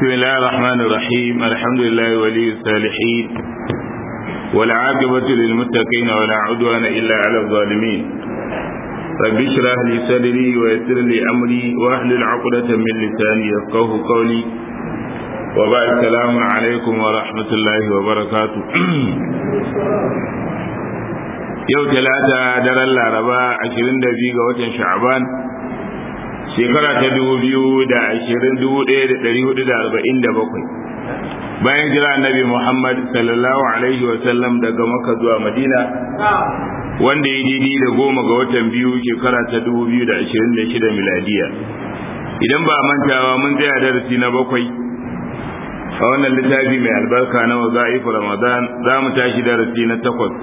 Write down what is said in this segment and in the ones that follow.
بسم الله الرحمن الرحيم الحمد لله ولي الصالحين والعاقبة للمتقين ولا عدوان إلا على الظالمين رب اشرح لي صدري ويسر لي أمري واحلل عقدة من لساني يفقه قولي وبعد السلام عليكم ورحمة الله وبركاته yau talata daren laraba 22 ga watan sha'aban shekara ta dubu biyu da ashirin dubu ɗaya da ɗari hudu da arba'in da bakwai bayan jira annabi muhammad sallallahu alaihi wasallam daga maka zuwa madina wanda ya didi da goma ga watan biyu shekara ta dubu biyu da ashirin da shida miladiya idan ba mantawa mun tsaya darasi na bakwai a wannan littafi mai albarka na waza'ifu ramadan za mu tashi darasi na takwas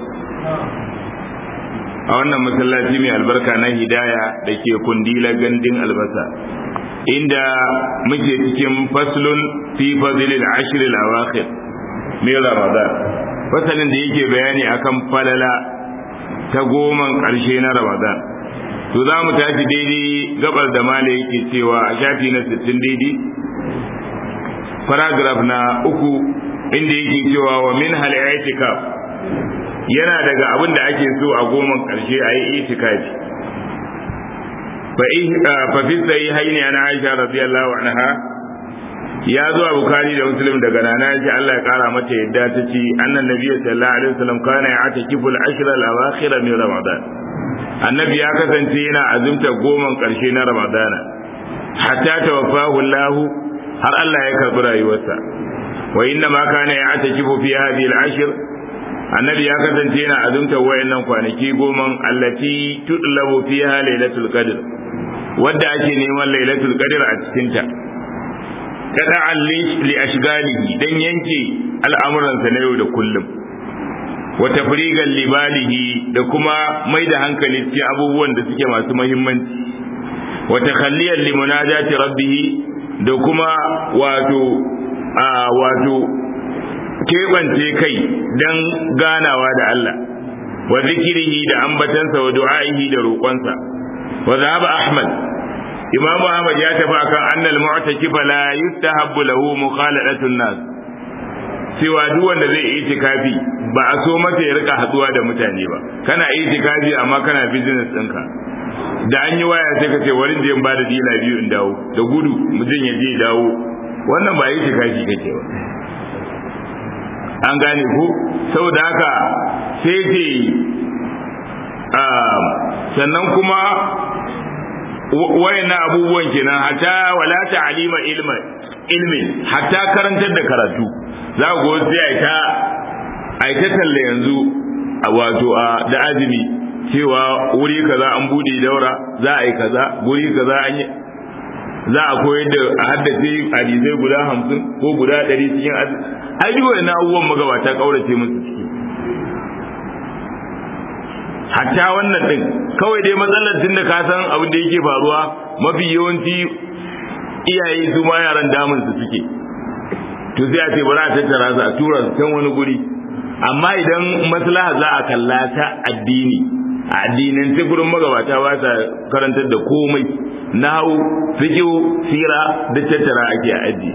a wannan masallaci mai albarka na hidaya da ke kundila gandun albasa inda muke cikin faslun fi fazilil ashir al-awakhir min ramadan fasalin da yake bayani akan falala ta goman karshe na ramadan to za mu tashi daidai gabar da mala yake cewa a shafi na 60 daidai paragraph na uku inda yake cewa wa min hal i'tikaf yana daga abin da ake so a goman ƙarshe a yi itikafi fa fi sai haini ana aisha radiyallahu anha ya zo a bukari da muslim daga nana aisha Allah ya kara mata yadda ta ce annan nabiyyu sallallahu alaihi wasallam kana ya'takifu al-ashr al-awakhir min ramadan annabi ya kasance yana azumta goman ƙarshe na ramadana hatta tawaffahu Allah har Allah ya karbi rayuwarsa wa inna ma kana ya'takifu fi hadhihi al-ashr annabi ya kasance yana azumtar wayannan kwanaki goman allati tudlabu fiha lailatul qadr wadda ake neman lailatul qadr a cikin ta kada li ashgalihi dan yanke al'amuransa na yau da kullum wa tafrigan libalihi da kuma mai da hankali cikin abubuwan da suke masu muhimmanci wa takhalliyan li munajati rabbih da kuma wato a wato keɓance kai don ganawa da Allah wa zikirihi da ambatansa wa du'a'ihi da roƙonsa wa zahaba Ahmad Imam Ahmad ya tafi akan annal mu'takif la yustahabbu lahu mukhalatun nas cewa duk wanda zai yi itikafi ba a so masa ya rika haduwa da mutane ba kana itikafi amma kana business ɗinka da an yi waya sai ka ce wani je ba da dila biyu in dawo da gudu mutum ya je dawo wannan ba itikafi kake ba an gane ko saboda haka sai ce sannan kuma wayannan abubuwan kenan hatta wala ta'alima ilma ilmin hatta karantar da karatu za ku go sai ai ta ai ta talle yanzu a wato a da azumi cewa wuri kaza an bude daura za a yi kaza guri kaza an yi za a koyar da a haddace hadisai guda hamsin ko guda ɗari cikin ai duk wani abubuwan magabata kaurace musu ciki hatta wannan din kawai dai matsalar tun da ka san abin da yake faruwa mafi yawanci iyaye su ma yaran damun su suke to sai a ce bari a tattara su a tura su can wani guri amma idan maslaha za a kalla ta addini a addinin sai gurin magabata ba sa karantar da komai nahu fiqh sira da tattara ake a addini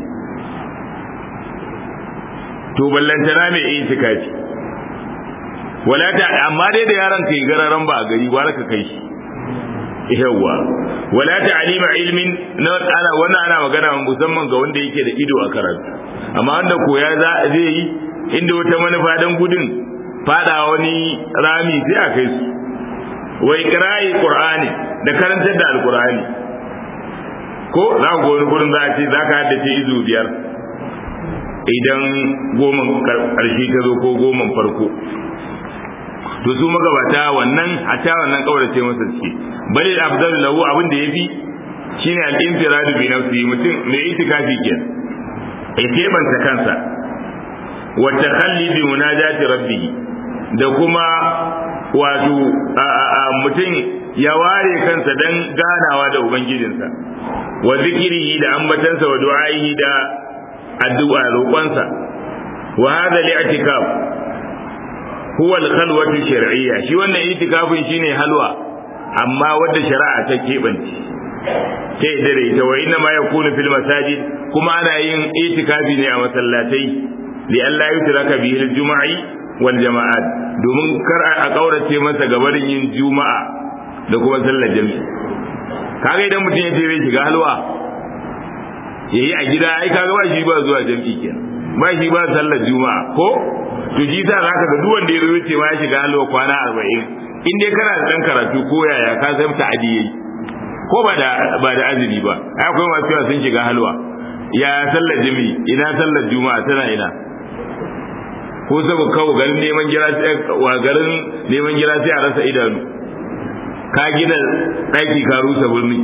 to ballantana mai itikafi wala ta amma dai da yaron kai gararan ba a gari gwara ka kai shi yawa wala ta alima ilmin na ana wannan ana magana musamman ga wanda yake da ido a karatu amma wanda koya za zai yi inda wata manufa dan gudun fada wani rami sai a kai su wa ikra'i qur'ani da karantar da alqur'ani ko za ku wani gurin za a ce za ka haddace izu biyar idan goman ƙarshe ta zo ko goman farko to su magabata wannan a ta wannan kaurace masa suke bali afdal lahu abin da yafi shine al-infiradu bi nafsi mutum mai itikafi ke ya kebanta kansa wa takhalli bi munajati rabbih da kuma wato mutum ya ware kansa dan ganawa da ubangijinsa wa zikirihi da ambatansa wa du'a'ihi da addu'a roƙonsa wa hadha li'tikaf huwa al-khalwatu shar'iyya shi wannan itikafin shine halwa amma wadda shari'a ta keɓance ta yadda da ita wa inna ma yakunu fil masajid kuma ana yin itikafi ne a masallatai li Allah yutraka bihi al-jum'i wal jama'at domin kar a kaurace masa gabarin yin juma'a da kuma sallar jami'i kaga idan mutum ya je zai shiga halwa yayi a gida ai kaga ba shi ba zuwa jami'i kenan ba shi ba sallar juma'a ko to shi sa zaka ga duk wanda ya zo ce ma ya shiga halwa kwana 40 in dai kana da dan karatu ko yaya ka san ta'adi yayi ko ba da ba da azumi ba ai akwai masu yawa sun shiga halwa ya sallar jami'i ina sallar juma'a tana ina ko saboda kawo garin neman gira wa garin neman gira sai a rasa idanu ka gina ɗaki ka rusa birni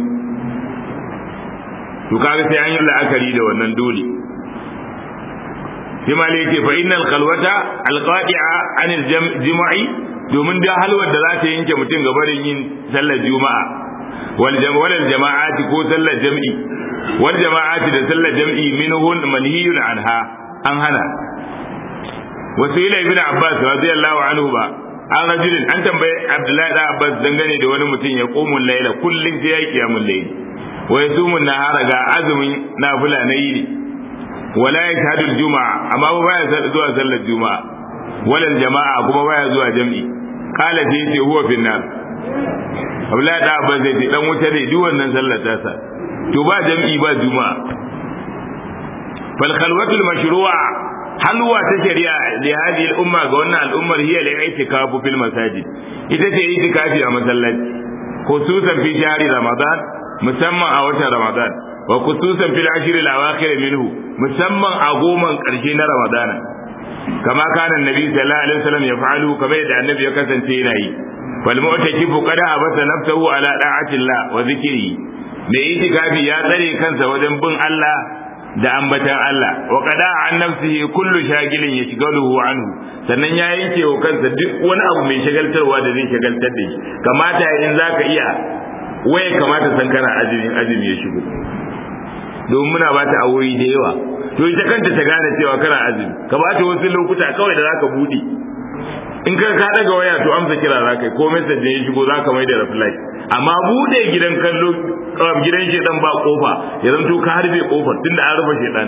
to kaga sai an yi la'akari da wannan dole sai ma yake fa innal khalwata alqadi'a anil jama'i domin da halwar da za ta yanke mutum gabarin yin sallar juma'a wal jama'ati ko sallar jam'i wal jama'ati da sallar jam'i minhun manhiyun anha an hana wasu ila ibn abbas radiyallahu anhu ba an rajulin an tambaye abdullahi da abbas dangane da wani mutum ya komu laila kullum sai ya yi kiyamun laili wa yasumu nahara ga azumin nafila na yini wala yashhadu juma'a amma ba baya zuwa sallar juma'a wala jama'a kuma baya zuwa jam'i qala sai ce huwa fi nar abdullahi da abbas zai ce dan wuta ne duk wannan sallar tasa to ba jam'i ba juma'a fal khalwatul mashru'a halwa ta shari'a da hadi al'umma ga wannan al'ummar hiya la itikafu fil masajid ita ce itikafi a masallaci khususan fi shahri ramadan musamman a watan ramadan wa khususan fil ashr al awakhir minhu musamman a goman karshe na ramadana kama kana annabi sallallahu alaihi wasallam yaf'alu kamar yadda annabi ya kasance yana yi fal mu'takifu qad abasa nafsahu ala da'ati Allah wa zikri mai itikafi ya tsare kansa wajen bin Allah da ambatan Allah wa qada an nafsihi kullu shagilin yashghaluhu anhu sannan ya yanke wa kansa duk wani abu mai shagaltarwa da zai shagaltar da shi kamata in zaka iya waye kamata san kana azumi azumi ya shigo domin muna ba ta awoyi da yawa to ita kanta ta gane cewa kana azumi ka ba ta wasu lokuta kawai da zaka bude in ka ka daga waya to amsa kira zaka yi ko message ya shigo zaka mai da reply amma bude gidan kallo gidan shedan ba kofa ya zanto ka harbe kofar tunda an rufe shedan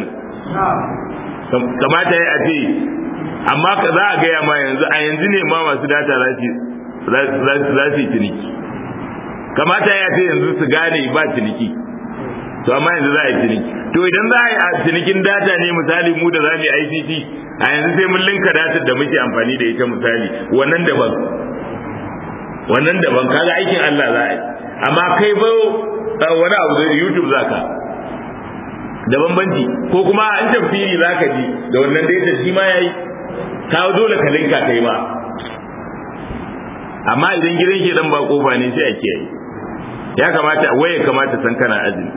kamata ya ce amma ka za a gaya ma yanzu a yanzu ne ma masu data za su yi ciniki kamata ya ce yanzu su gane ba ciniki to amma yanzu za a yi ciniki to idan za a yi a cinikin data ne misali mu da za mu yi ICT a yanzu sai mun linka data da muke amfani da ita misali wannan daban wannan daban kaga aikin Allah za a yi amma kai ba wani abu da YouTube zaka da bambanci ko kuma an tafsiri zaka ji da wannan data shi ma yayi ka dole ka linka kai ma amma idan gidan ke dan ba kofa ne sai a kiyaye ya kamata waye kamata san kana azumi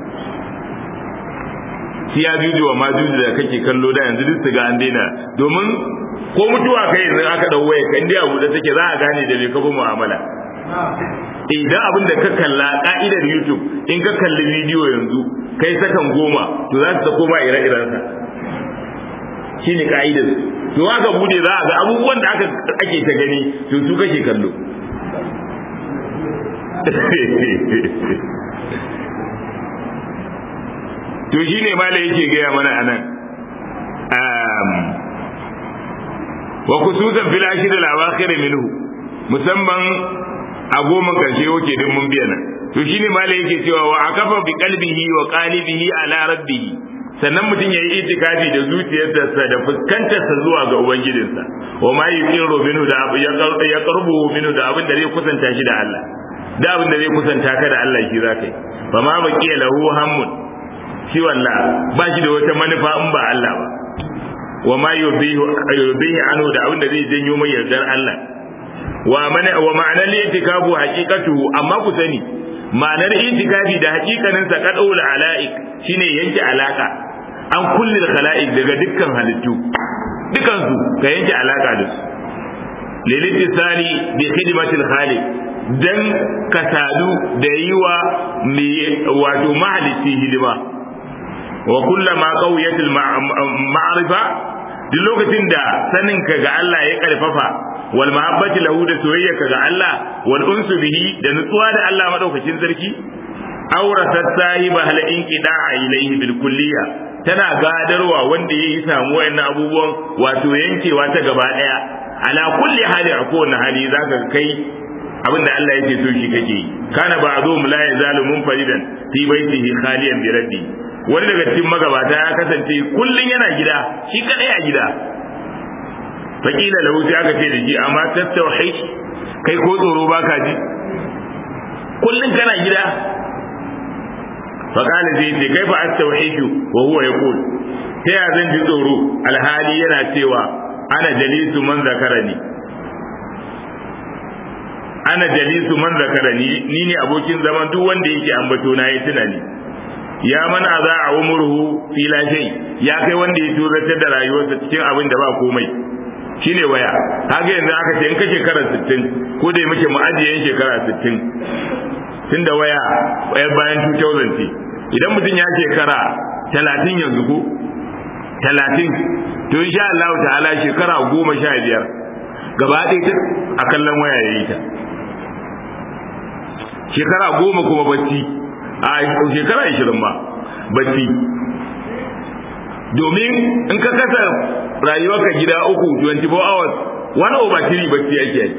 shi ya juju wa ma juju da kake kallo da yanzu duk su ga an daina domin ko mutuwa kai yanzu aka dau waye kan dai abu da take za a gane da me ka bi mu'amala idan abin da ka kalla ka'idar YouTube in ka kalli bidiyo yanzu kai sakan goma to za su sako ma ire-irensa shine ka'idar to aka bude za a ga abubuwan da aka ake ta gani to su kake kallo to shine mala yake gaya mana anan wa kususan fil ashir al awakhir minhu musamman a goma karshe yake din mun biya nan to shine mala yake cewa wa akafa bi qalbihi wa qalibihi ala rabbih sannan mutum ya yi itikafi da zuciyarsa da fuskantarsa zuwa ga ubangijinsa wa ma yuqiru minhu da abu ya qarbu minhu da abin da zai kusanta shi da Allah da abin da zai kusanta ka da Allah shi zaka yi fa ma baqiya lahu hammun shi wallah ba shi da wata manufa in ba Allah ba wa ma yubihu yubihi anhu da abin da zai janyo mai yardar Allah wa mana wa ma'anar itikafu haqiqatuhu amma ku sani ma'anar itikafi da haƙiƙanin sa qad'ul ala'ik shine yanke alaka an kulli khala'iq daga dukkan halittu dukan su ka yanke alaka da su lilitisali bi khidmatil khaliq dan ka sadu da yiwa mai wato mahalicci hidima wa kullama qawiyatil ma'rifa duk lokacin da sanin ka ga Allah ya karfafa wal mahabbati lahu da soyayya ka ga Allah wal unsu bihi da nutsuwa da Allah madaukakin sarki aurasat sahiba hal inqida'a ilayhi bil kulliya tana gadarwa wanda yayi samu wayannan abubuwan wato yankewa ta gaba daya ala kulli hali a kowane hali zaka kai abinda Allah yake so shi kake kana ba'dhum la yazalu munfaridan fi baitihi khaliyan bi raddi wani daga cikin magabata ya kasance kullun yana gida shi kadai a gida fakila lahu sai aka ce da shi amma tattauhi kai ko tsoro baka ji kullun kana gida fakala zai ce kai fa astauhidu wa huwa yaqul ta ya zan ji tsoro alhali yana cewa ana jalisu man zakarani ana jalisu man zakarani ni ne abokin zaman duk wanda yake ambato na yi tunani ya man aza a umurhu fi la shay ya kai wanda ya tuzartar da rayuwarsa cikin abin da ba komai shine waya kaga yanzu aka ce in ka shekara 60 ko da muke mu ajiye yin shekara 60 tunda waya bayan 2000 ce idan mutum ya shekara 30 yanzu ko 30 to insha Allah ta'ala shekara 15 gaba ɗaya a kallon waya yayi ta shekara goma kuma bacci a shekara ashirin ma bacci domin in ka kasa rayuwarka gida uku 24 hours wani over three bacci ake yake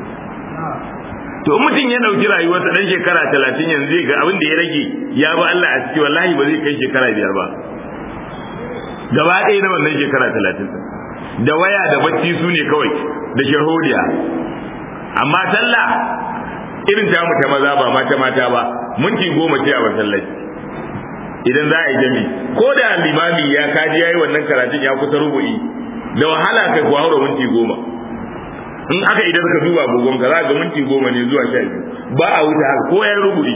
to in mutum ya dauki rayuwarsa dan shekara talatin yanzu zai ga abin da ya rage ya ba Allah a ciki wallahi ba zai kai shekara biyar ba gaba ɗaya na wannan shekara talatin da waya da bacci su ne kawai da shahodiya amma sallah irin ta mu ta maza ba mata mata ba minti goma ce a masallaci idan za a yi jami ko da limami ya kaji yayi wannan karatun ya kusa rubu'i da wahala kai ku haura minti goma in aka idan ka duba agogon ka za ga minti goma ne zuwa sha biyu ba a wuce haka ko ya rubu'i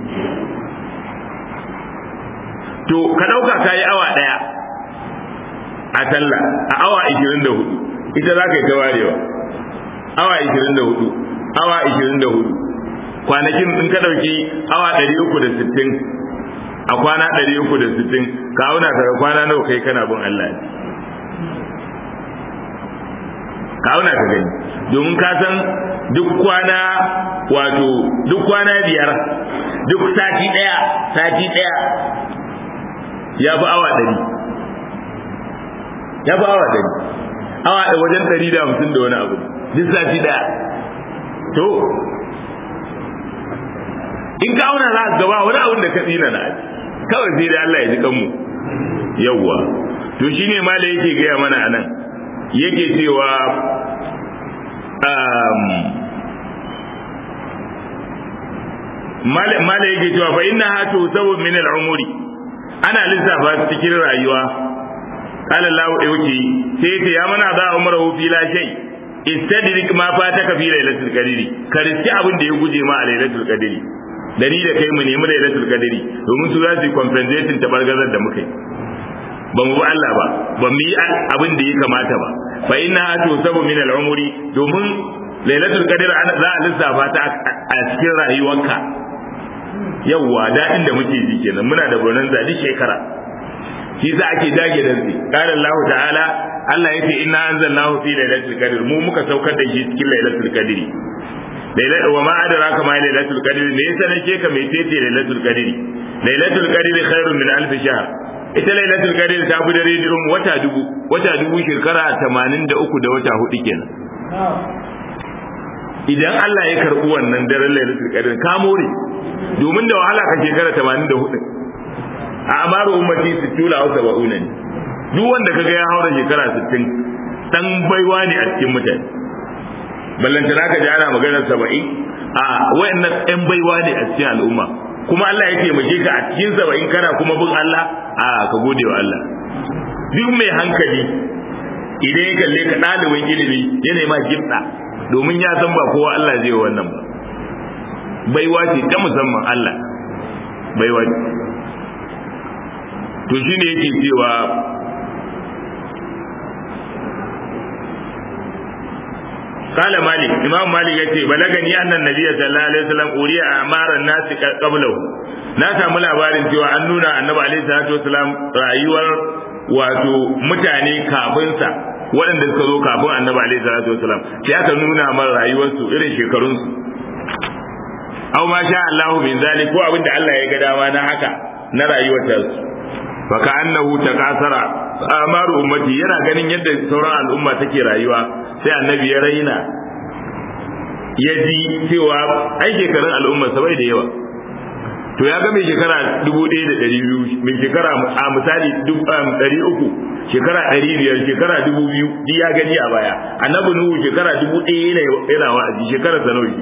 to ka ɗauka ka yi awa ɗaya a sallah a awa ishirin da hudu ita za ka yi ta warewa awa ishirin da hudu awa ishirin da hudu kwanakin in ka ɗauki awa ɗari uku da sittin a kwana ɗari uku da sittin ka auna ka kwana nawa kai kana bin Allah ka auna ka gani domin ka san duk kwana wato duk kwana biyar duk sati ɗaya sati ɗaya ya fi awa ɗari ya fi awa ɗari awa da wajen ɗari da hamsin da wani abu duk sati ɗaya to in ka auna za ka gaba wani abin da ka tsina na kawai sai da Allah ya ji kanmu yawwa to shine ma da yake gaya mana anan yake cewa mala yake cewa fa inna hatu sabu min al-umuri ana lissafa cikin rayuwa qala Allah yauki sai ce ya mana za umru fi la shay istadrik ma fataka fi lailatul qadri ka riski abin da ya guje ma a lailatul qadri da ni da kai mu nemi lailatul qadri domin su za su yi compensation ta bargazar da muka yi ba mu bi Allah ba ba mu yi abin da ya kamata ba fa inna tusabu min al-umri domin lailatul qadr za a lissafa ta a cikin rayuwarka yawwa daɗin da muke ji kenan muna da bonanza duk shekara shi za ake dage da shi qala Allah ta'ala Allah yace inna anzalnahu fi lailatul qadr mu muka saukar da shi cikin lailatul qadr lailatul wa ma adraka ma lailatul qadr me yasa nake ka mai tete lailatul qadr lailatul qadr khairun min alf shahr ita lailatul qadr ta fi dare durum wata dubu wata dubu shekara 83 da wata hudu kenan idan Allah ya karbi wannan daren lailatul qadr ka more domin da wahala ka shekara 84 a amaru ummati 60 aw 70 ne duk wanda kaga ya haura shekara 60 dan baiwa ne a cikin mutane ballanta naka ji ana maganar 70 a wayannan ɗan baiwa ne a cikin al'umma kuma Allah ya taimake ka a cikin 70 kana kuma bin Allah a ka gode wa Allah duk mai hankali idan ya kalle ka ɗalibin ilimi yana ma gibda domin ya san ba kowa Allah zai wannan ba baiwa ce ta musamman Allah baiwa ce to shine yake cewa قال مالك امام مالك yace balagani annan nabiyyi sallallahu alaihi wasallam uriya amaran nas qablahu na samu labarin cewa an nuna annabi alaihi salatu wasallam rayuwar wato mutane kafin sa waɗanda suka zo kafin annabi alaihi salatu wasallam sai aka nuna mana rayuwar su irin shekarun su aw ma sha Allahu min zalik ko abinda Allah ya ga dama na haka na rayuwar ta fa ka annahu takasara amaru ummati yana ganin yadda sauran al'umma take rayuwa sai annabi ya raina ya ji cewa ai shekarun al'umma sabai da yawa to ya ga mai shekara dubu ɗaya da ɗari biyu mai shekara a misali ɗari uku shekara ɗari biyar shekara dubu biyu duk ya gani a baya annabi nuhu shekara dubu ɗaya yana wa'azi shekara sanoyi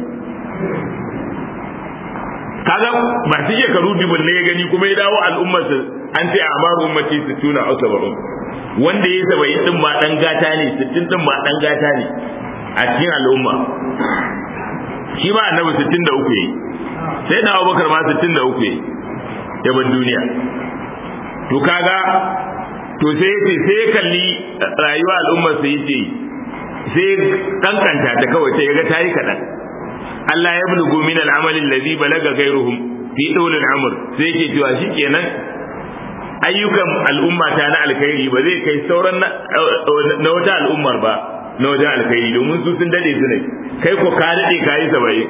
kaga masu shekaru dubun ne ya gani kuma ya dawo al'ummarsa an ce a maru ummati su tuna a saba'un wanda ya saba'in din ma dan gata ne sittin din ma dan gata ne a cikin al'umma shi ma annabi sittin da uku yayi sai da abubakar ma sittin da uku yayi ya bar duniya to kaga to sai yace sai ya kalli rayuwa al'ummar sai yace sai kankanta ta kawai sai ya ga tayi kadan Allah ya bulugu min al'amal alladhi balaga ghayruhum fi dawil al'amr sai yake cewa shikenan ayyukan al'umma ta na alkhairi ba zai kai sauran na wata al'ummar ba na wajen alkhairi domin su sun dade su ne kai ko ka dade ka yi saba'in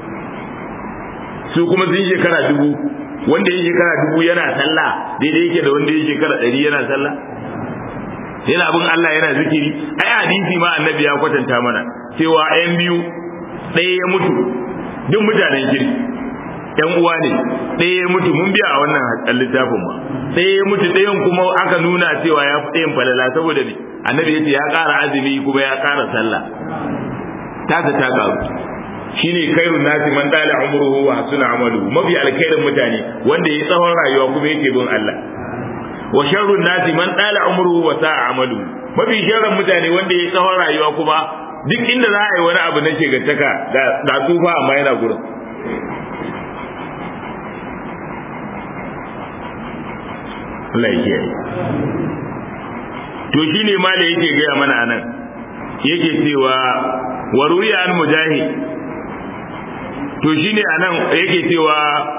su kuma sun shekara dubu wanda ya shekara dubu yana sallah daidai yake da wanda ya shekara ɗari yana sallah yana bin Allah yana zikiri ai hadisi ma annabi ya kwatanta mana cewa ayan biyu ɗaya ya mutu duk mutanen kirki yan uwa ne ɗaya ya mutu mun biya a wannan littafin ma ɗaya ya mutu ɗayan kuma aka nuna cewa ya fi ɗayan falala saboda ne annabi ya ce ya ƙara azumi kuma ya ƙara sallah tasa ta ƙaru shine kairun nasi man dala umruhu wa hasuna amalu mafi alkhairin mutane wanda ya tsawon rayuwa kuma yake bin Allah wa sharrun nasi man dala umruhu wa sa'a amalu mafi sharrin mutane wanda ya tsawon rayuwa kuma duk inda za a yi wani abu na shegantaka ga tsufa amma yana gurin Allah ya kiyaye to shine ma da yake gaya mana anan yake cewa wa ruya an mujahid to shine anan yake cewa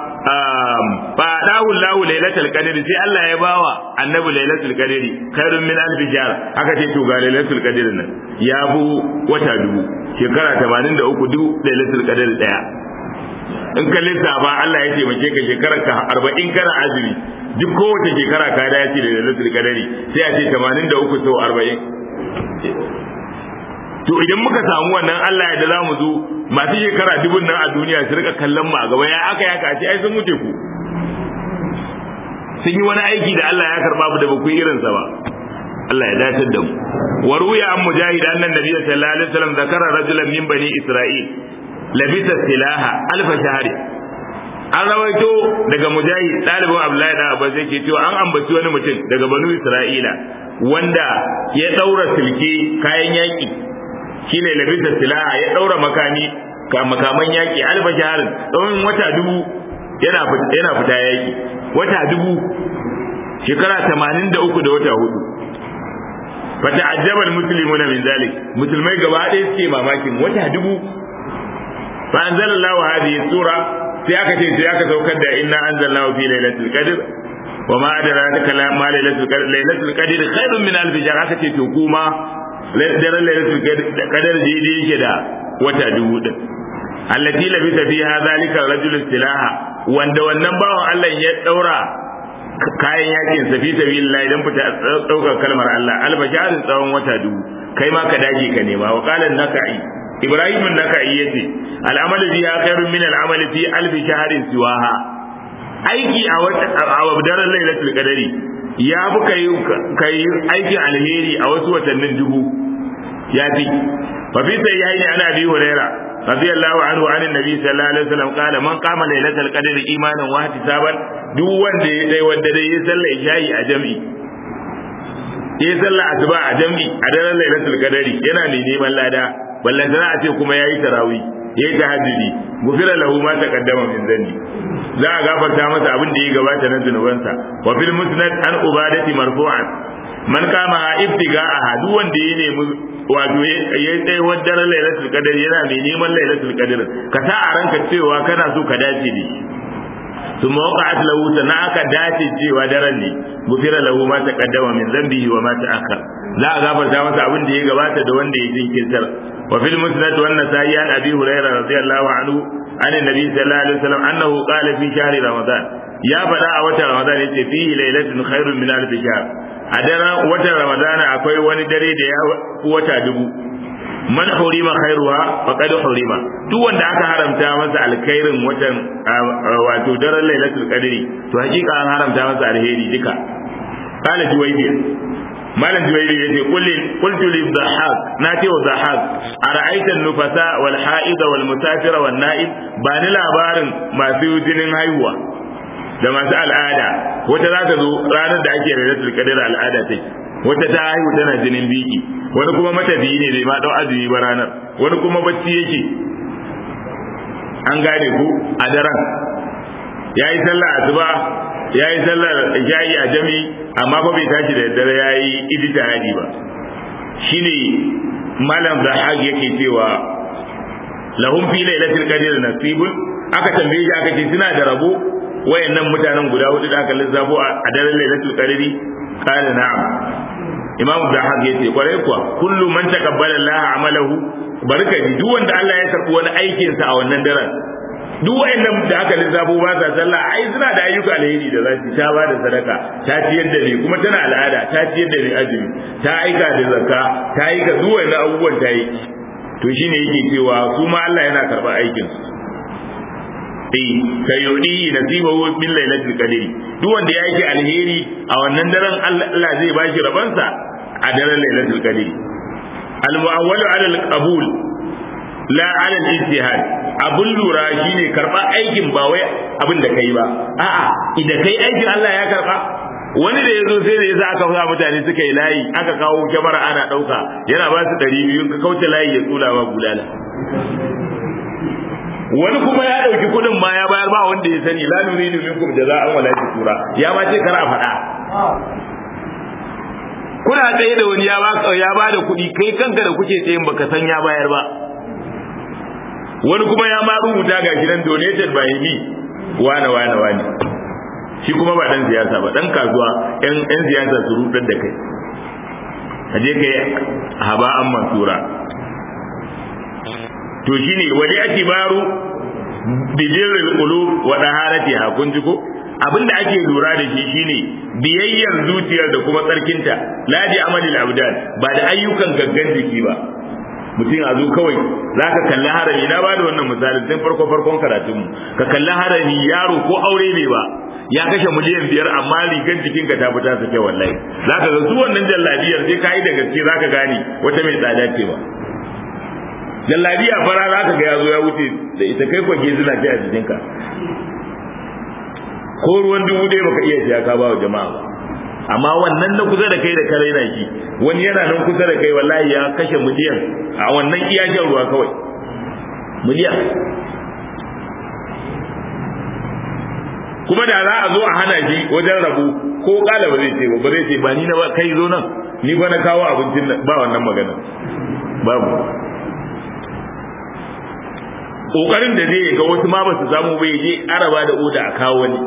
fa dahu lahu lailatul qadr sai Allah ya bawa annabi lailatul qadr khairun min alf jahr aka ce to ga lailatul qadr nan ya bu wata dubu shekara 83 dubu lailatul qadr daya in ka lissafa Allah ya taimake ka shekarar ka 40 kana azumi duk kowace shekara ka dace da lailatul qadr sai a ce 83 sau 40 to idan muka samu wannan Allah ya da za mu zo masu shekara dubun nan a duniya su rika kallon mu a gaba ya aka ya kace ai sun wuce ku sun yi wani aiki da Allah ya karba mu da ba ku irin sa ba Allah ya dace da mu wa ruya an mujahid annan nabiy sallallahu alaihi wasallam zakara rajulan min bani isra'il labisa silaha alfa shahri an rawaito daga mujahid ɗalibin abdullahi da abbas yake cewa an ambaci wani mutum daga banu isra'ila wanda ya ɗaura silke kayan yaƙi shine labisa silaha ya daura makami ka makaman yaki alfa shaharin tsawon wata dubu yana yana fita yaki wata dubu shekara 83 da wata hudu fata ajjabal muslimuna min zalik musulmai gaba ɗaya suke mamakin wata dubu fa anzalallahu hadhihi sura sai aka ce sai aka saukar da inna anzalnahu fi lailatul qadr wa ma adraka ma lailatul qadr lailatul qadr khairun min alf shahr aka ce to kuma daren lailatul qadar daidai yake da wata dubu din allati labisa fiha zalika rajul silaha wanda wannan bawan Allah ya daura kayan yakin sa fi sabilillah idan fita daukar kalmar Allah albasharin tsawon wata dubu kai ma ka dage ka nema wa qala nakai ibrahim nakai yace al'amalu fiha khairun min al'amali fi alf shahrin siwaha aiki a wata a daren lailatul qadari ya fi kai aikin alheri a wasu watannin dubu ya fi fa fi sai yayi ana bi huraira radiyallahu anhu an annabi sallallahu alaihi wasallam qala man qama lailatul qadr imanan wa ihtisaban duk wanda ya dai wanda dai ya salla isha'i a jami'i ya salla asuba a jami'i a daren lailatul qadr yana mai neman lada ballan a ce kuma yayi tarawih yayi tahajjudi gufira lahu ma taqaddama min dhanbi za a gafarta masa abin da ya gabata na zunubansa wa fil musnad an ubadati marfu'an man kama ibtiga a duk wanda ya nemi wato ya tsaye wajen lailatul qadr yana mai neman lailatul qadr ka sa a ranka cewa kana so ka dace da shi thumma waqa'at lahu sana aka dace cewa daren ne gufira lahu ma taqaddama min dhanbihi wa ma ta'akhkhar za a gafarta masa abin da ya gabata da wanda ya jinkirtar wa fil musnad wa an-nasa'i an abi hurairah radiyallahu anhu an annabi sallallahu alaihi wasallam annahu qala fi shahri ramadan ya faɗa a watan ramadan yace fihi lailatun khairun min alf shahr a daren watan ramadana akwai wani dare da ya wata dubu man hurima khairuha faqad hurima duk wanda aka haramta masa alkhairin watan wato daren lailatul qadri to hakika an haramta masa alheri duka qala juwaybi malam juwaybi yace kulli qultu li dhahak na ce wa dhahak ara'aita an-nufasa wal ha'ida wal musafira wan na'im ba ni labarin masu jinin haihuwa da masu al'ada wata za ta zo ranar da ake lailatul qadr al'ada take wata ta haihu tana jinin biki wani kuma matafiyi ne bai ma dau azumi ba ranar wani kuma bacci yake an gane ku a daren ya yi sallah asuba ya yi sallar isha'i a jami amma fa bai tashi da daddare ya yi ijtihadi ba shine malam zahag yake cewa lahum fi lailatul qadr nasibun aka tambaye shi aka ce suna da rabo wayannan mutanen guda hudu da aka lissafo a daren lailatul qadri qala na'am imamu zahab yace kwarai kuwa kullu man taqabbala Allah amalahu barkati duk wanda Allah ya karbi wani aikin sa a wannan daren duk wayannan da aka lissafo ba sa sallah ai suna da ayyuka alheri da za su ta ba da sadaka ta ciyar da ni kuma tana al'ada ta ciyar da ni azumi ta aika da zakka ta aika duk wayannan abubuwan ta yi to shine yake cewa su ma Allah yana karɓar aikin su eh kayudi nasibahu bil lailatul qadri duk wanda ya yi alheri a wannan daren Allah zai bashi rabansa a daren lailatul qadri al mu'awwalu ala al qabul la ala al ijtihad abun lura shine karba aikin ba wai abin da kai ba a'a idan kai aikin Allah ya karba wani da ya zo sai da ya sa aka sa mutane suka yi layi aka kawo kyamara ana ɗauka yana ba su ɗari biyu ka kauce layi ya tsula ba bulala wani kuma ya ɗauki kuɗin ma ya bayar ba wanda ya sani la nuridu minkum jaza'an wala shukura ya ma ce kar a faɗa kuna tsaye da wani ya ba ya ba da kuɗi kai kanka da kuke tsayin baka san ya bayar ba wani kuma ya ma rubuta ga gidan donated by me wane wane wane shi kuma ba dan siyasa ba dan kasuwa yan yan siyasa su rudar da kai aje kai haba an mansura to shine wali atibaru bijiril qulub wa daharatiha kun ji ko abinda ake lura da shi shine biyayyar zuciyar da kuma tsarkinta la bi amalil abdan ba da ayyukan gaggan jiki ba mutum a zo kawai za ka kalli harami na ba da wannan misalin tun farko farkon karatunmu ka kalli harami yaro ko aure ne ba ya kashe miliyan biyar amma rigar jikinka ta fita su kai wallahi za ka ga su wannan jallabiyar sai ka yi da gaske za ka gane wata mai tsada ce ba jallabiya fara za ka ga ya zo ya wuce da ita kai kwage zina ce a jikinka ko ruwan dubu ɗaya baka iya siya ka ba wa jama'a ba amma wannan na kusa da kai da kare na shi wani yana nan kusa da kai wallahi ya kashe miliyan a wannan iya shan ruwa kawai miliyan kuma da za a zo a hana shi wajen rabu ko kala ba zai ce ba ba zai ce ba ni na ba kai zo nan ni ba na kawo abincin nan ba wannan magana babu kokarin da zai ga wasu ma ba su samu bai je araba da oda a kawo wani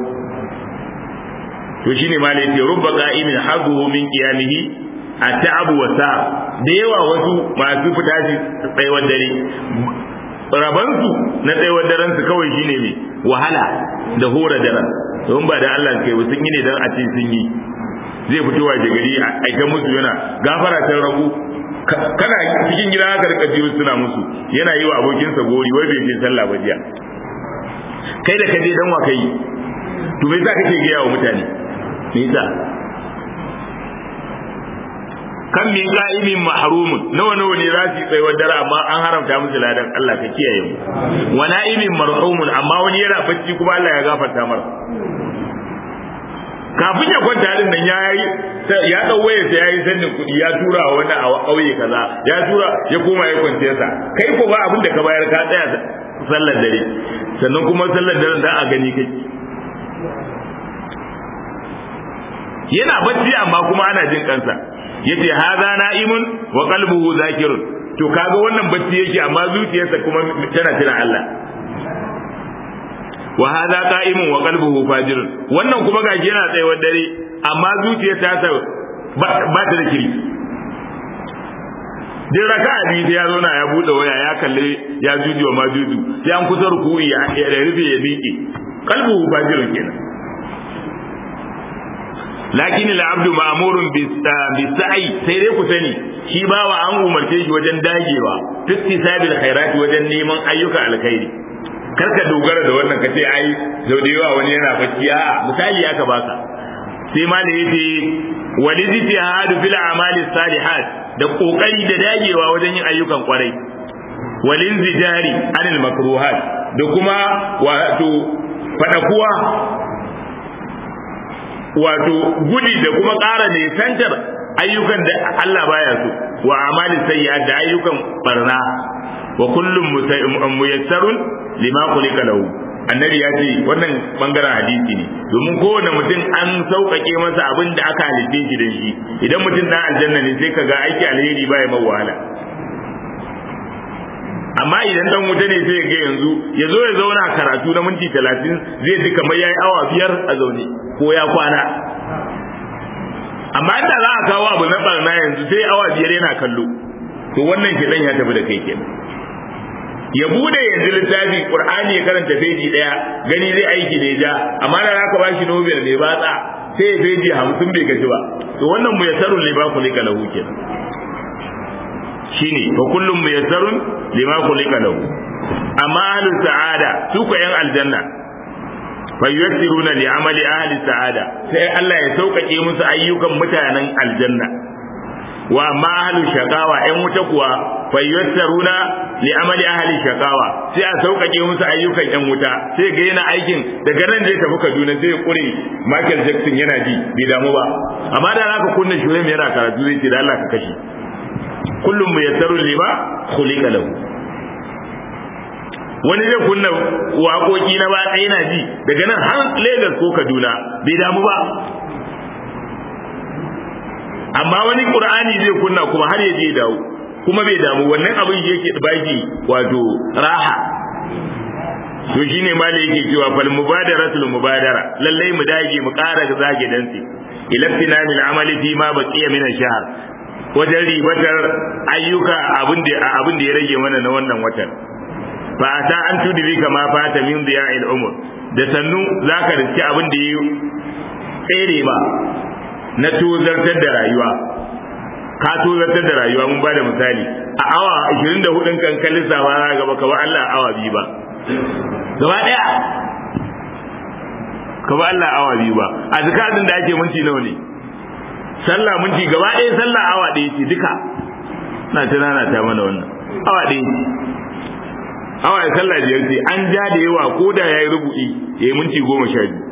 to shine ma ne ce rubba qa'imin hazuhu min qiyamihi at'abu wa sa da yawa wasu masu fita shi tsayawar dare rabansu na tsayawar daren su kawai shine me wahala da hora daren don ba da Allah kai sun yi ne dan a ce sun yi zai fito wa gari a aika musu yana gafara ta rabu kana cikin gida haka rika jiyo suna musu yana yi wa abokinsa gori wai bai je sallah ba jiya kai da kaje dan wa kai to me yasa kake gaya wa mutane me yasa kan min qa'imin mahrumun nawa nawa ne za su tsaye wa dare amma an haramta musu ladan Allah ka kiyaye mu wa na'imin marhumun amma wani yana bacci kuma Allah ya gafarta masa kafin ya kwanta din nan ya yi ya dau wayar sa yayi sannin kuɗi ya tura wa wani a ƙauye kaza ya tura ya koma ya kwance sa kai ko ba abin da ka bayar ka tsaya sallar dare sannan kuma sallar dare da a gani kai yana bacci amma kuma ana jin kansa yace hadha na'imun wa qalbuhu zakirun to kaga wannan bacci yake amma zuciyarsa kuma tana tana Allah wa hadha qa'imun wa qalbuhu fajirun wannan kuma gashi yana tsayawar dare amma zuciyar ta ta ba ta da kiri duk raka biyu sai ya zauna ya bude waya ya kalle ya juju wa ma juju sai an kusa ruku'i ya rufe ya miƙe kalbu fajirun kenan lakin al-abdu ma'murun bi sa'i sai dai ku sani shi bawa an umarce shi wajen dagewa tiktisabil khairati wajen neman ayyuka alkhairi karka dogara da wannan kace ai sau da yawa wani yana bacci a misali aka baka sai ma da yace walidti hadu fil a'mali salihat da kokari da dagewa wajen yin ayyukan kwarai walin zijari anil makruhat da kuma wato fadakuwa wato gudi da kuma ƙara nisantar ayyukan da Allah baya so wa amali sayyi'at da ayyukan barna wa kullum muyassarun lima khuliqa lahu annabi ya ce wannan bangaren hadisi ne domin kowane mutum an sauƙaƙe masa abin da aka halitte shi da shi idan mutum na aljanna ne sai ka ga aiki alheri baya mai wahala amma idan dan wuta ne sai ga yanzu ya zo ya zauna karatu na minti talatin zai ji kamar ya yi awa biyar a zaune ko ya kwana amma inda za a kawo abu na barna yanzu sai awa biyar yana kallo to wannan kiɗan ya tafi da kai kenan ya bude yanzu littafi qur'ani ya karanta feji daya gani zai aiki da ja amma da zaka bashi nobel mai batsa sai ya feji hamsin bai gaji ba to wannan mu yasarun liba kulika lahu kenan shine fa kullum mu yasarun lima kulika lahu amma ahlus sa'ada su ko yan aljanna fa yuyassiruna li amali ahli sa'ada sai Allah ya sauƙaƙe musu ayyukan mutanen aljanna wa amma ahlul shaqawa ɗan wuta kuwa fa yassaruna li amali ahli shaqawa sai a sauƙaƙe musu ayyukan ɗan wuta sai ga yana aikin daga nan zai tafi Kaduna zai kure Michael Jackson yana ji bai damu ba amma da zaka kunna shurim yana karatu zai ce da Allah ka kashe kullum muyassaru lima khuliqa lahu wani zai kunna waƙoƙi na ba yana ji daga nan har Lagos ko Kaduna bai damu ba amma wani qur'ani zai kunna kuma har ya je dawo kuma bai damu wannan abin shi yake baki wato raha to shine ma da yake cewa fal mubadaratul mubadara lallai mu dage mu ƙara zage dantsi ila tinanil amali fi ma baqiya min ash-shahr wajen ribatar ayyuka abin da abin da ya rage mana na wannan watan fa ata an tudri kama fata min diya'il umur da sannu zaka riski abin da ya tsere ba na tozartar da rayuwa ka tozartar da rayuwa mun bada misali a awa 24 kan kallon sawa gaba ka ba Allah awa biyu ba gaba daya ka ba Allah awa biyu ba a zakatin da ake minti nawa ne sallah minti gaba daya sallah awa daya ce duka na tunana ta mana wannan awa daya awa ya sallah biyar ce an ja da yawa ko da yayi rubu'i yayi minti goma sha biyu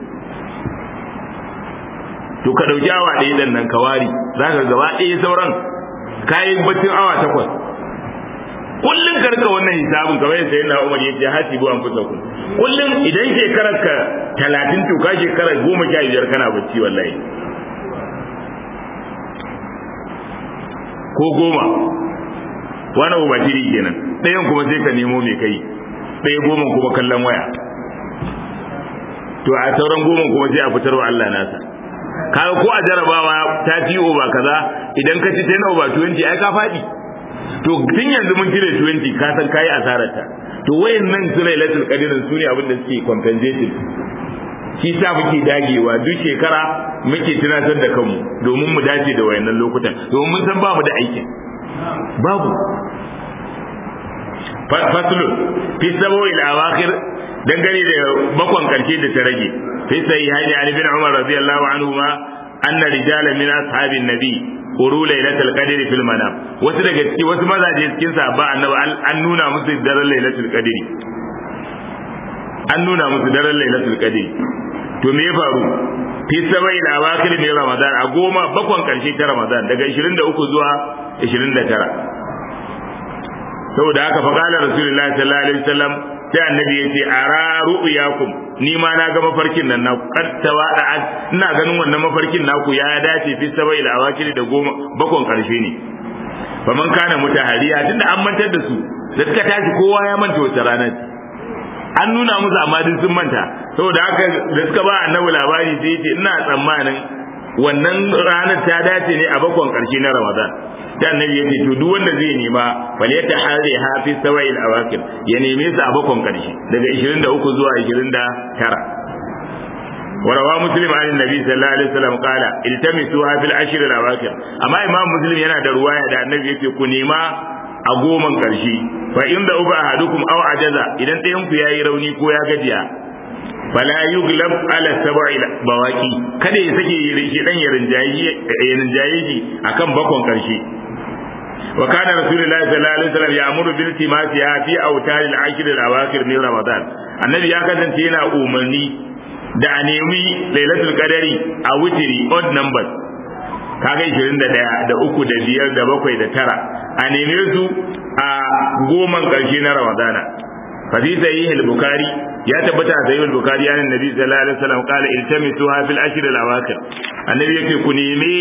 to ka dauki awa ɗaya dan nan ka wari za ka gaba ɗaya sauran kayan baccin awa takwas kullum ka rika wannan hisabin kamar yadda sayyidina Umar yace hasibu an fusa ku kullum idan shekarar ka 30 to ka shekarar 15 kana bacci wallahi ko goma wani uba tiri kenan ɗayan kuma sai ka nemo mai kai ɗaya goma kuma kallon waya to a sauran goma kuma sai a fitar wa Allah nasa kaga ko a jarabawa ta ci over kaza idan ka ci 10 over 20 ai ka faɗi to tun yanzu mun cire 20 ka san kai asarar ta to wayannan su lailatul qadr su ne abin da suke compensating shi sa muke dagewa duk shekara muke tunatar da kanmu domin mu dace da wayannan lokutan domin mun san ba mu da aikin babu faslu fi sabu'il awakhir dangane da bakon karshe da ta rage fi sai hali ali bin umar radiyallahu anhu ma anna rijalan min ashabin nabi uru lailatul qadri fil manam wasu daga ciki wasu mazaje cikin sahaba annabi an nuna musu daren lailatul qadri an nuna musu daren lailatul qadri to me ya faru fi sabai da awakil ne ramadan a goma bakon karshe ta ramadan daga 23 zuwa 29 saboda haka fa qala rasulullahi sallallahu alaihi wasallam sai annabi ya ce ara ru'yakum ni ma na ga mafarkin nan na kattawa da ina ganin wannan mafarkin naku ya dace fi sabai da awakil da goma bakon karshe ne fa man kana mutahariya tunda an mantar da su da suka tashi kowa ya manta wata rana an nuna musu amma duk sun manta saboda haka da suka ba annabi labari sai ce ina tsammanin wannan ranar ta dace ne a bakon karshe na Ramadan da annabi yace to duk wanda zai nema fal ya tahari hafi sawa'il awakir ya neme su a bakon karshe daga 23 zuwa 29 وروى مسلم عن النبي صلى الله عليه وسلم قال التمسوها في العشر الاواخر اما امام مسلم yana da ruwaya da annabi yake ku nema a goman karshe fa in da uba ahadukum aw ajaza idan ɗayan ku yayi rauni ko ya gajiya fala yuglab ala sab'i bawaki kada ya sake shi dan ya rinjayi ya rinjaye shi akan bakon karshe wa kana rasulullahi sallallahu alaihi wasallam ya'muru bil timasiha fi awtar al-ashr al-awakhir min ramadan annabi ya kasance yana umarni da a nemi lailatul qadari a witiri odd numbers kaga 21 da uku da biyar da bakwai da tara a neme su a goman karshe na ramadana fa fi sahih al-bukhari ya tabbata a sahih al-bukhari ya annabi sallallahu alaihi wasallam qala iltamisuha fil ashr al-awakhir annabi yake ku nemi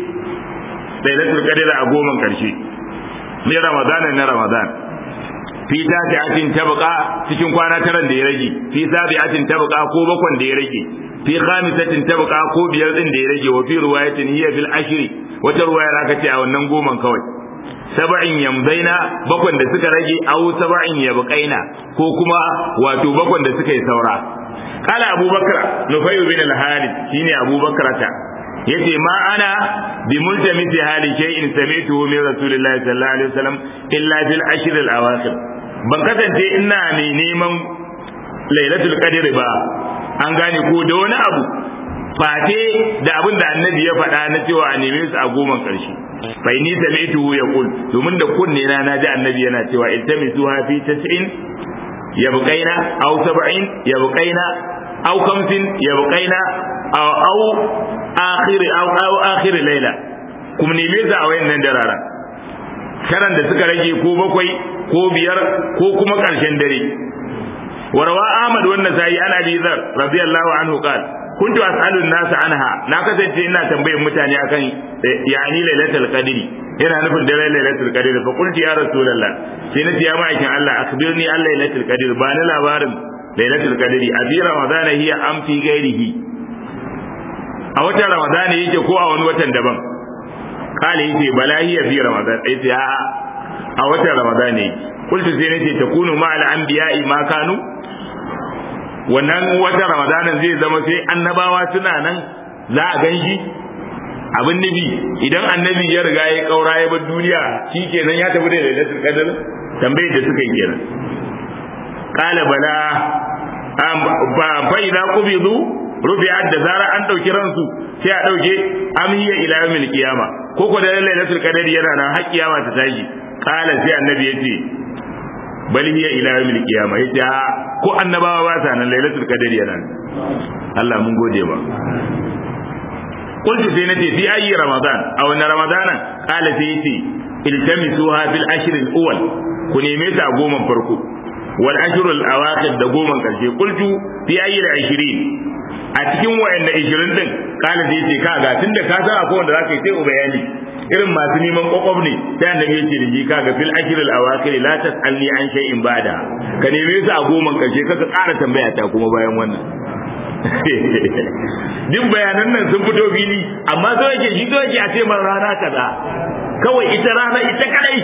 lailatul qadari a goman karshe ne ramadana na ramadana fi tafi'atin tabqa cikin kwana taran da ya rage fi sabi'atin tabqa ko bakwan da ya rage fi khamisatin tabqa ko biyar din da ya rage wa fi riwayatin hiya fil ashri wata riwaya aka ce a wannan goman kawai saba'in yamzaina bakwan da suka rage aw saba'in yabqaina ko kuma wato bakwan da suka yi saura kala abubakar nufay bin al-harith shine abubakar ta yace ma ana bi multamisi hali shay'in sami'tuhu min rasulillahi sallallahu alaihi wasallam illa fil ashr al-awakhir ban kasance ina mai neman lailatul qadr ba an gane ko da wani abu fate da abin da annabi ya faɗa na cewa a neme su a goma ƙarshe bai ni sami'tuhu yaqul domin da kunne na naji annabi yana cewa iltamisu fi tas'in yabqaina aw sab'in yabqaina aw kamsin yabqaina aw aw akhir aw aw akhir layla kuma neme su a wayannan darara karan da suka rage ko bakwai ko biyar ko kuma ƙarshen dare وروى أحمد والنسائي عن أبي ذر رضي الله عنه قال كنت أسأل الناس عنها نا كسنت إنا تنبيه متاني أكن يعني ليلة القدر هنا نفل دليل ليلة القدر فقلت يا رسول الله سنت يا معك الله أخبرني عن ليلة القدر بان لا بارم ليلة القدر أبي رمضان هي أم في غيره a watan ramadan yake ko a wani watan daban kala yace bala hiya fi ramadan yace a a watan ramadan ne kultu sai nace takunu ma al anbiya'i ma kanu wannan watan ramadanin zai zama sai annabawa suna nan za a gan shi abin nufi idan annabi ya riga ya kaura ya bar duniya shi kenan ya tafi da lailatul qadr tambayar da suka yi kenan qala bala ba fa idza qubidu rufi'at da zara an dauki ransu sai a dauke amiya ila yawmil qiyama ko ko da lailatul qadr yana nan har kiyama ta tashi qala sai annabi yace bal hiya ila yawmil qiyama yace ko annabawa ba sa nan lailatul qadr yana Allah mun gode ba qultu sai nace fi ayi ramadan a wannan ramadana qala sai yace iltamisuha fil ashr al awwal ku neme ta goma farko wal ashr al awakhir da goma karshe qultu fi ayi al 20 a cikin wayanna 20 din qala sai yace kaga tunda ka san akwai wanda zaka yi sai bayani irin masu neman kokob ne sai annabi yace da shi kaga fil ajr al awakhir la tasalni an shay'in bada ka neme su a goman karshe kaka ƙara tambaya ta kuma bayan wannan duk bayanan nan sun fito fili amma so yake shi so yake a ce man rana kaza kawai ita rana ita kadai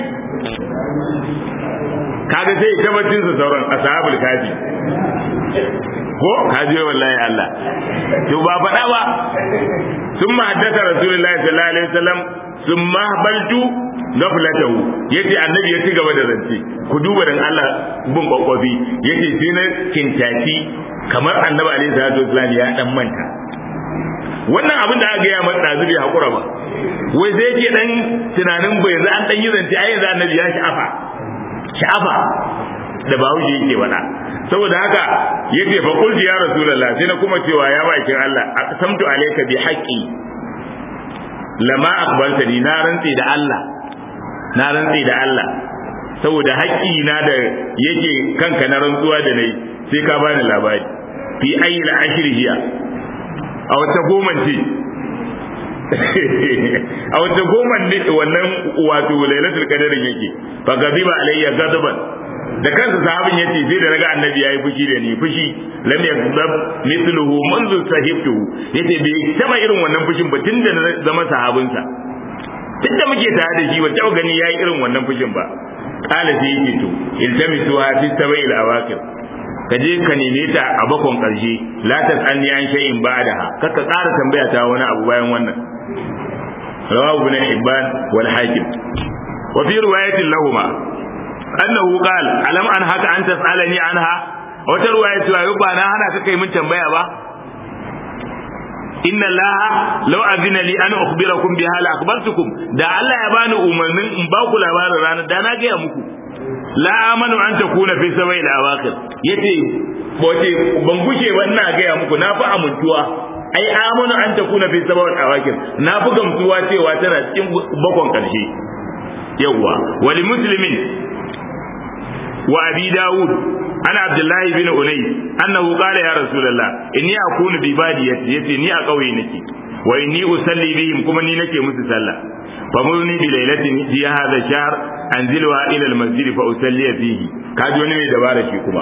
kaga sai ita bacin su sauran ashabul kafi ko kaji wallahi Allah to ba faɗa ba sun ma haddasa rasulullahi sallallahu alaihi wasallam sun ma baltu gaflatahu yace annabi ya ci gaba da zance ku duba dan Allah bin kwakwafi yace sai na kintaki kamar annabi alaihi salatu wasallam ya dan manta wannan abin da aka gaya masa dazu bai hakura ba wai sai yake dan tunanin bai yanzu an dan yi zance ai yanzu annabi ya sha'afa sha'afa da bahaushe yake faɗa saboda haka yace fa qultu ya rasulullah sai na kuma cewa ya bakin Allah aqsamtu alayka bi haqqi lama akbalta ni na rantsi da Allah na rantsi da Allah saboda haƙƙi na da yake kanka na rantsuwa da nayi sai ka bani labari fi ayi la ashri hiya a wata goma ce a wata goma ne wannan wato lailatul qadarin yake fa gaziba alayya gadaban da kansa sahabin yace sai da naga annabi yayi fushi da ni fushi lam yakzab mithluhu منذ sahibtuhu yace bai taba irin wannan fushin ba tunda na zama sahabinsa tunda muke tare da shi ba taba gani yayi irin wannan fushin ba qala sai yake to iltamisuha fi sabai al-awaqir ka je ka neme ta a bakon karshe la tasanni an shay'in ba'daha kaka ƙara tambaya ta wani abu bayan wannan rawahu ibn hibban wal hakim wa fi riwayatin lahumma annahu qala alam an haka an tasalani anha wata riwaya cewa yau ba na hana ka kai mun tambaya ba inna allaha law azina li an ukhbirakum biha la akhbartukum da Allah ya bani umarnin in ba ku labarin ranar da na gaya muku la amanu an takuna fi sabai da awakir yace bote ban gushe ba ina gaya muku na fi amintuwa ai amanu an takuna fi sabai da awakir na fi gamsuwa cewa tana cikin bakon karshe yawwa wali muslimin wa abi daud ana abdullahi bin unay annahu qala ya rasulullah inni akunu bi badiyati yace ni a kauye nake wa inni usalli bihim kuma ni nake musu sallah famurni bi lailatin fi hadha shahr anzilha ila al-masjid fa usalli fihi kaji wani mai dabara shi kuma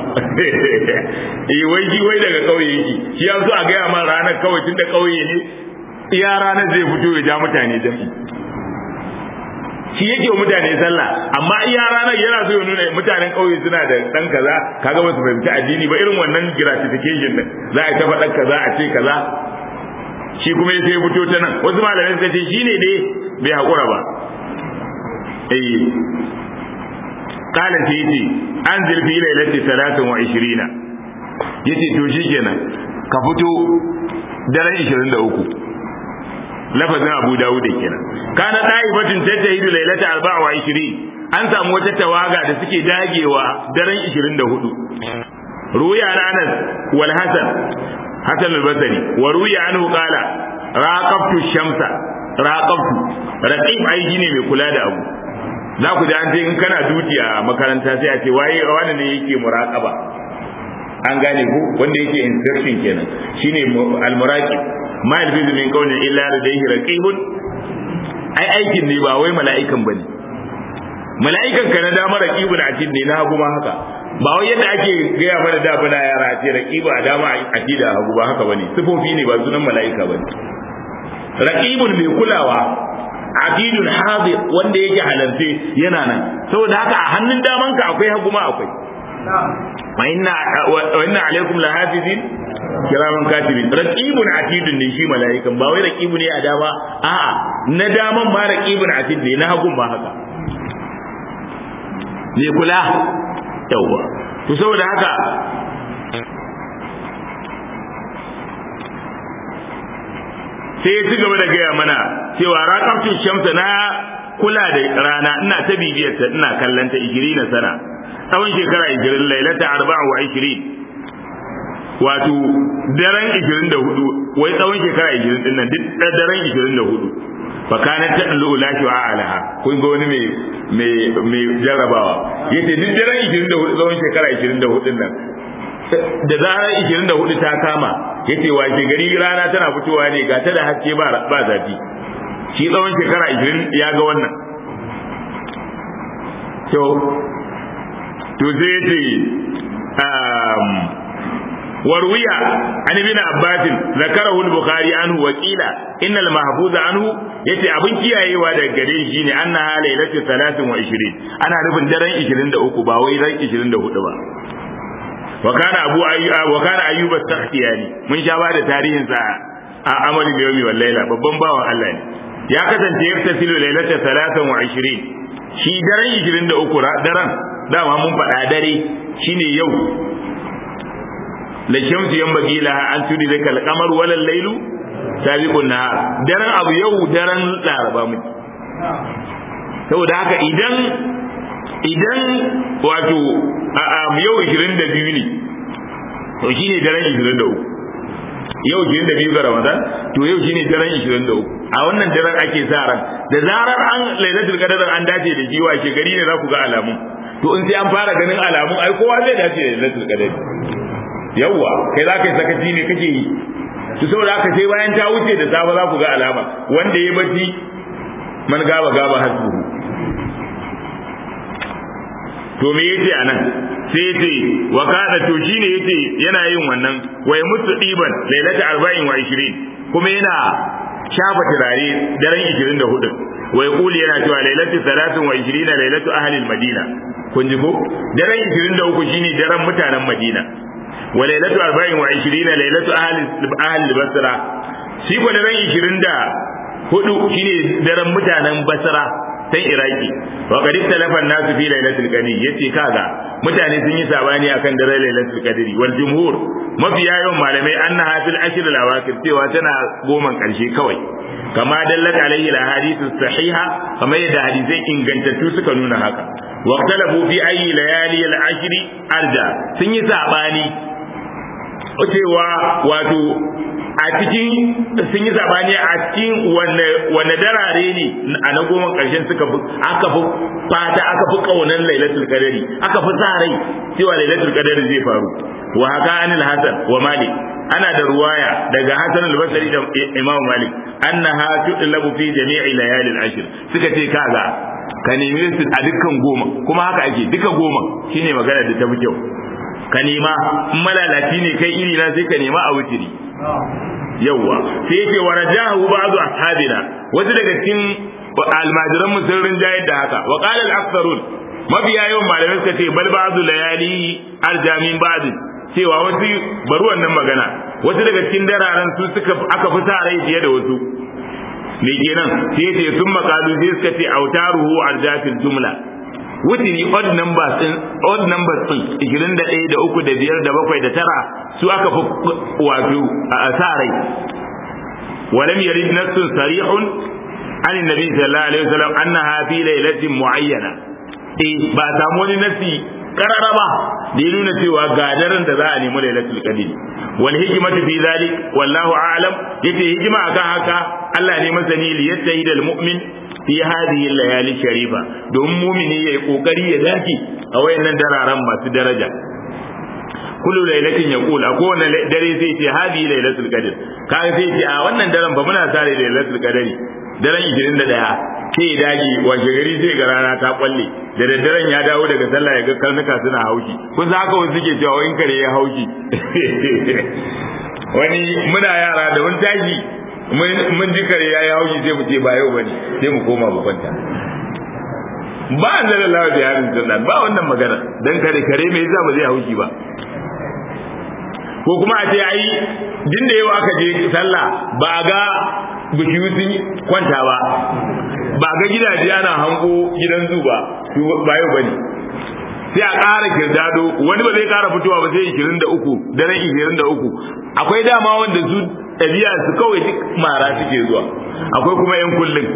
eh wai shi wai daga kauye yake shi ya so a ga man ranar kawai tunda kauye ne iya ranar zai fito ya ja mutane jami'i shi yake wa mutane sallah amma iya ranar yana so ya nuna mutanen kauye suna da dan kaza kaga ba su fahimci addini ba irin wannan gratification din za a ta faɗa kaza a ce kaza shi kuma ya sai fito ta nan wasu malamai suka ce shine dai bai hakura ba eh qala sai yace anzil fi lailati 23 yace to shikenan ka fito daren 23 lafazin abu dawud kenan kana daibatun tajahidu lailata 24 an samu wata tawaga da suke dagewa daren 24 ruya anas wal hasan hasan al-basri wa ruya anhu qala raqabtu shamsa raqabtu raqib ai ne mai kula da abu za ku ji an ce in kana duti a makaranta sai a ce waye wani ne yake muraqaba an gane ku wanda yake instruction kenan shine al-muraqib ma yalfizu min qawlin illa ladayhi raqibun ai aikin ne ba wai mala'ikan bane mala'ikan ka na dama raqibun a ne na hagu ma haka ba wai yadda ake gaya mana da bana yara ce raqibu a dama a da hagu ba haka bane sifofi ne ba sunan mala'ika bane raqibun mai kulawa abidul hadir wanda yake halarce yana nan saboda haka a hannun daman ka akwai hagu ma akwai wa inna wa inna alaikum lahafizin kiraman katibin raqibun atidun ne shi mala'ikan ba wai raqibu ne a dama a'a na daman ma raqibun atid ne na hagun ba haka ne kula yawa to saboda haka sai ya ci gaba da gaya mana cewa raqabtu shamsa na kula da rana ina ta bibiyar ta ina kallon ta 20 sana tsawon shekara 20 lailata 24 wato daren 24 wai tsawon shekara 20 din nan duk daren 24 fa kana ta dulu laki wa alaha kun ga wani mai mai mai jarrabawa yace duk daren 24 tsawon shekara 24 din nan da zarar 24 ta kama yace washe gari rana tana fitowa ne ga ta da haske ba ba zafi shi tsawon shekara 20 ya ga wannan to to sai yace um وروي عن ابن عباس ذكره البخاري عنه وقيل ان المحفوظ عنه yace abin kiyayewa daga gare shi ne annaha lailatu 23 ana nufin daren 23 ba wai ran 24 ba wa kana abu ayyub wa kana ayyub as-sakhtiyani mun sha ba da tarihin sa a amali da yawmi wal laila babban bawan Allah ne ya kasance yaftasilu lailatu 23 shi daren 23 daren dama mun faɗa dare shine yau la shamsu yanbaghi laha an tudrika al-qamar wala al-laylu sabiqun nahar daren abu yau daren laraba mu saboda haka idan idan wato a yau 22 ne to shine daren 23 yau 22 ga ramadan to yau shine daren 23 a wannan daren ake sa ran da zarar an lailatul qadar an dace da jiwa ke gari ne za ku ga alamu to in sai an fara ganin alamu ai kowa zai dace da lailatul qadar yawwa kai za ka yi sakaci ne kake yi su saboda haka sai bayan ta wuce da safe za ku ga alama wanda ya bacci man gaba gaba hasbuhu to me yace anan sai yace wa kana to shine yace yana yin wannan wai mutu diban lailata 24 kuma yana shafa turare daren 24 wai kuli yana cewa lailatu 23 lailatu ahli madina kun ji ko daren 23 shine daren mutanen madina wa lailatu 24 lailatu ahli ahli basra shi ko daren 24 shine daren mutanen basra tan iraki wa qad talafa nasu fi lailatul qadr yace kaga mutane sun yi sabani akan daren lailatul qadr wal jumhur mafiya yawan malamai annaha fil ashr al awakir cewa tana goman karshe kawai kama dallat alaihi al ahadith sahiha kama yadda hadisai ingantattu suka nuna haka wa ikhtalafu fi ayi layali al ashr arja sun yi sabani cewa wato a cikin sun yi zabani a cikin wanne darare ne a na goma ƙarshen suka fi aka fi fata aka fi ƙaunar lailatul qadari aka fi sa rai cewa lailatul qadari zai faru wa haka anil hasan wa malik ana da ruwaya daga hasan al-basri da imam malik annaha tudlabu fi jami'i layali al-ashr suka ce kaga ka nemi su a dukkan goma kuma haka ake duka goma shine magana da ta fi kyau ka nema in malalaci ne kai iri na sai ka nema a wutiri yawwa sai yake wa rajahu ba'du ashabina wasu daga cikin almajiran mu sun rinjayar da haka wa qala al-aktharun mabiya yawan malamai suka ce bal ba'du layali arjamin ba'd cewa wasu bari wannan magana wasu daga cikin dararen su suka aka fi sa rai fiye da wasu me kenan sai yace sun makalu sai suka ce autaruhu arjafil jumla wutiri odd numbers din odd numbers din 21 da 3 da 5 da 7 da 9 su aka fi wato a sa rai ولم يرد نص صريح عن النبي صلى الله عليه وسلم انها في ليله معينه eh ba samu wani nasi karara ba da ya nuna cewa ga daren da za a nemi lailatul qadr wal hikmatu fi zalik wallahu a'lam yace hikima akan haka Allah ne masani li yattahida al mu'min fi hadhihi layali sharifa don mumini yayi kokari ya dace a wayannan dararen masu daraja kullu lailatin yaqul a kowane dare sai ce hadhihi lailatul qadr kai sai ce a wannan daren ba muna sare da lailatul qadri daren 21 sai dage washe gari sai ga rana ta kwalle da daddaren ya dawo daga sallah ya ga karnuka suna haushi kun san haka wasu suke cewa in kare ya haushi wani muna yara da wani tashi mun ji kare ya yi haushi sai mu ce ba yau bane sai mu koma mu kwanta ba an zara lawa da yarin sallah ba wannan magana dan kare kare me yasa ba zai haushi ba ko kuma a ce ai din da yau aka je sallah ba ga bishiyu sun kwanta ba ba ga gidaje ana hango gidan zu ba ba yau bane sai a ƙara kirdado wani ba zai ƙara fitowa ba sai 23 daren 23 akwai dama wanda su ɗabi'a su kawai duk mara suke zuwa akwai kuma yan kullum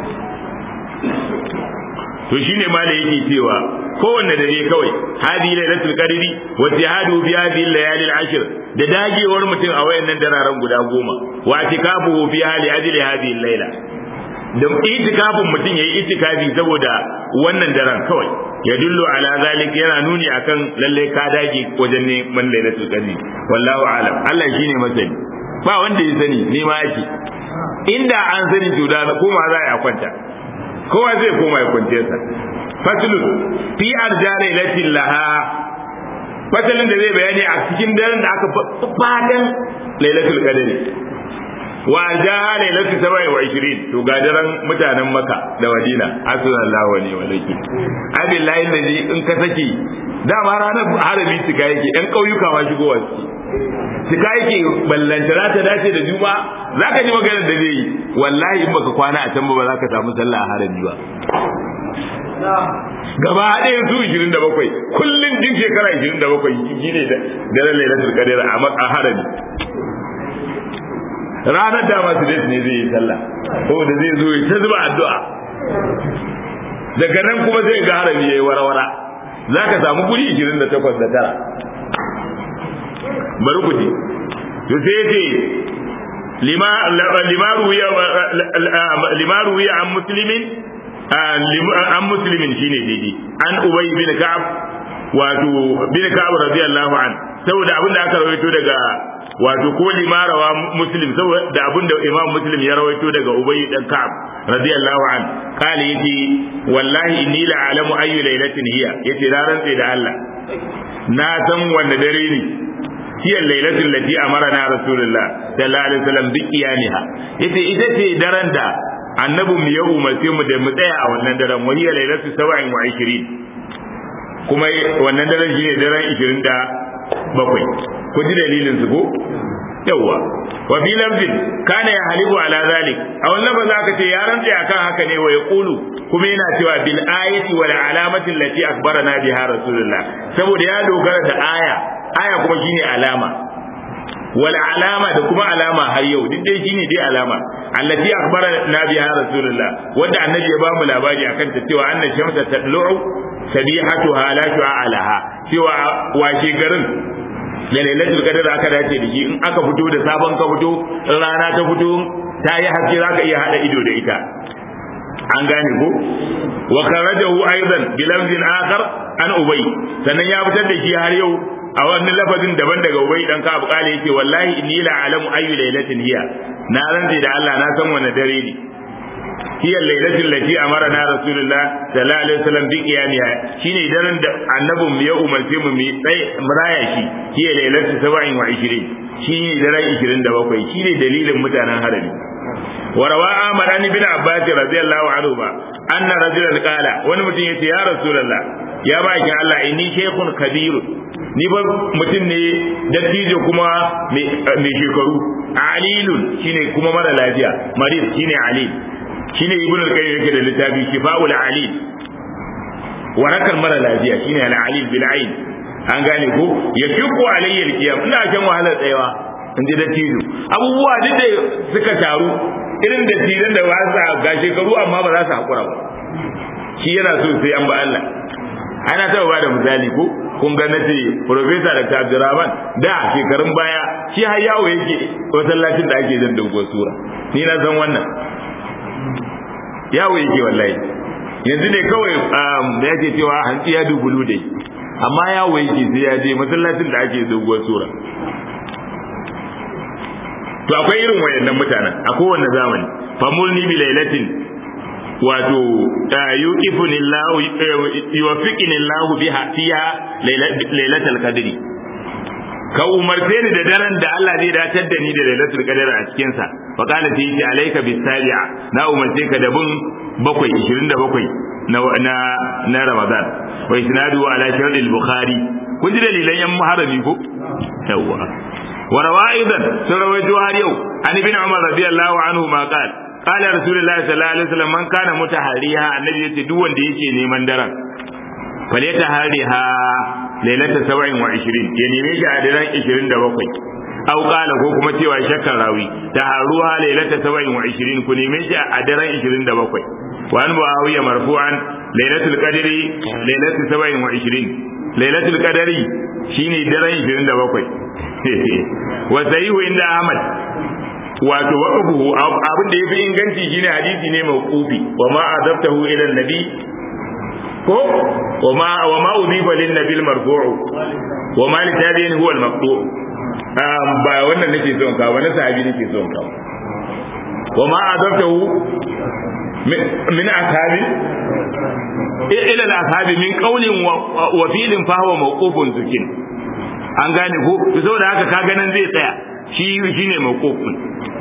to shine ma da yake cewa kowanne dare kawai hadi lailatul qadri wa jihadu bi hadhihi layali al-ashr da dagewar mutum a wayannan dararen guda goma wa tikafu fi hali ajli hadhihi layla da itikafin mutum yayi itikafi saboda wannan daren kawai ya dullu ala zalik yana nuni akan lalle ka dage wajen neman lailatul qadri wallahu a'lam Allah shine masani ba wanda ya sani ne ma yake inda an sani to da koma za a kwanta kowa zai koma ya kwance sa faslun fi arja lailatin laha fasalin da zai bayani a cikin daren da aka fatan lailatul qadri wa arjaha lailatu sabai wa ishirin to ga daren mutanen maka da madina asallallahu alaihi wa laki abillahi naji in ka saki dama ranar harami cika yake yan kauyuka ma shigowa su cika yake ballanta za ta dace da juma za ka ji maganar da zai yi wallahi in baka kwana a can ba za ka samu sallah a harami ba gaba ɗaya su 27 kullum jin shekara 27 shi ne da ran lailatul qadr a harami ranar da masu ne zai yi sallah saboda zai zo ta zuba addu'a daga nan kuma zai ga harami yayi warawara za ka samu guri 28 da tara bari ku ji to sai yace lima lima ruwiya lima ruwiya an muslimin an muslimin shine daidai an ubay bin ka'ab wato bin ka'ab radiyallahu an saboda abin da aka rawaito daga wato ko limarawa muslim saboda abin da imam muslim ya rawaito daga ubayy dan ka'ab radiyallahu an kale yace wallahi inni la alamu ayyu lailatin hiya yace na rantse da Allah na san wanne dare ne hiya lailatul lati amarna rasulullah sallallahu alaihi wasallam bi qiyamiha yace ita ce daren da annabi mu ya umarce mu da mu tsaya a wannan daren wa hiya lailatul 27 kuma wannan daren shine daren 27 ku ji dalilin su ko yawa wa fi lafzin kana ya halibu ala zalik a wannan ba za ka ce ya rantsa akan haka ne wa yaqulu kuma yana cewa bil ayati wal alamati allati akbarana biha rasulullah saboda ya dogara da aya aya kuma shine alama wal alama da kuma alama har yau duk dai shine dai alama allati akbarana biha rasulullah wanda annabi ya ba mu labari akan ta cewa anna shamsa tatlu'u sabihatuha la shu'a laha cewa washe garin da lailatul qadr aka dace da shi in aka fito da sabon ka fito in rana ta fito ta yi haske zaka iya hada ido da ita an gane ko wa kharajahu aidan bi lafzin akhar an ubay sannan ya fitar da shi har yau a wannan lafazin daban daga ubay dan ka abqale yake wallahi inni la alamu ayu lailatin hiya na rantsi da Allah na san wanne dare ne هي الليلة التي أمرنا رسول الله صلى الله عليه وسلم بقيامها شيني درن النبي مي أمرتي مي تsaye muraya shi هي ليلة 27 shine daren 27 shine dalilin mutanen harami وروى أحمد عن ابن عباس رضي الله عنهما أن رجلا قال wani mutum yace ya rasulullah ya baki Allah inni shaykhun kabir ni ba mutum ne dattijo kuma mai shekaru alilun shine kuma mara lafiya marid shine alil shine ibnu al-qayyim yake da littafi shifaul alil warakar mara lafiya shine al-alil bil ain an gane ko ya fiku alayya al-qiyam ina shan wahalar tsayawa in ji dattijo abubuwa duk da suka taru irin dattijan da ba su ga shekaru amma ba za su hakura ba shi yana so sai an ba Allah ana ta ba da misali ko kun ga nace professor Dr. Abdurrahman da shekarun baya shi har yawo yake masallacin da ake jin dogon sura ni na san wannan yawo yake wallahi yanzu ne kawai da yake cewa hantsi ya dubulu dai amma yawo yake sai ya je masallacin da ake doguwar sura to akwai irin wayannan mutanen a kowanne zamani famulni bi lailatin wato yuqifuni Allah yuwaffiquni Allah biha fiha lailatul qadri ka umarce ni da daren da Allah zai datar da ni da lailatul qadr a cikin sa fa qala fi yi alayka bis sabi'a na umarce ka da bin bakwai 27 na na na Ramadan wa isnadu ala shart al-bukhari kun ji dalilan yan muharrami ko yawa wa rawaidan sun rawaito har yau an ibn umar radiyallahu anhu ma qala qala rasulullahi sallallahu alaihi wasallam man kana mutahariha annabi yace duk wanda yake neman daren faleta hariha lailata saba'in wa ishirin ya neme shi a daren ishirin da bakwai au kala ko kuma cewa shakkan rawi ta haruha lailata saba'in wa ishirin ku neme shi a daren ishirin da bakwai wa an muawiya marfu'an lailatul qadri lailatu saba'in wa ishirin lailatul qadri shine daren ishirin da bakwai wa sahihu inda ahmad wato waqafuhu abin da yafi inganci shine hadisi ne mawqufi wa ma adabtahu ila nabi ko wa ma wa ma udhiba lin nabil marfu'u wa ma li tabi'in huwa al maqtu ba wannan nake son ka ba na sahabi nake son ka wa ma adabtahu min ashabi ila al ashabi min qawlin wa fi'lin fa huwa mawqufun zukin an gane ko saboda haka ka ganin zai tsaya shi shine mawqufun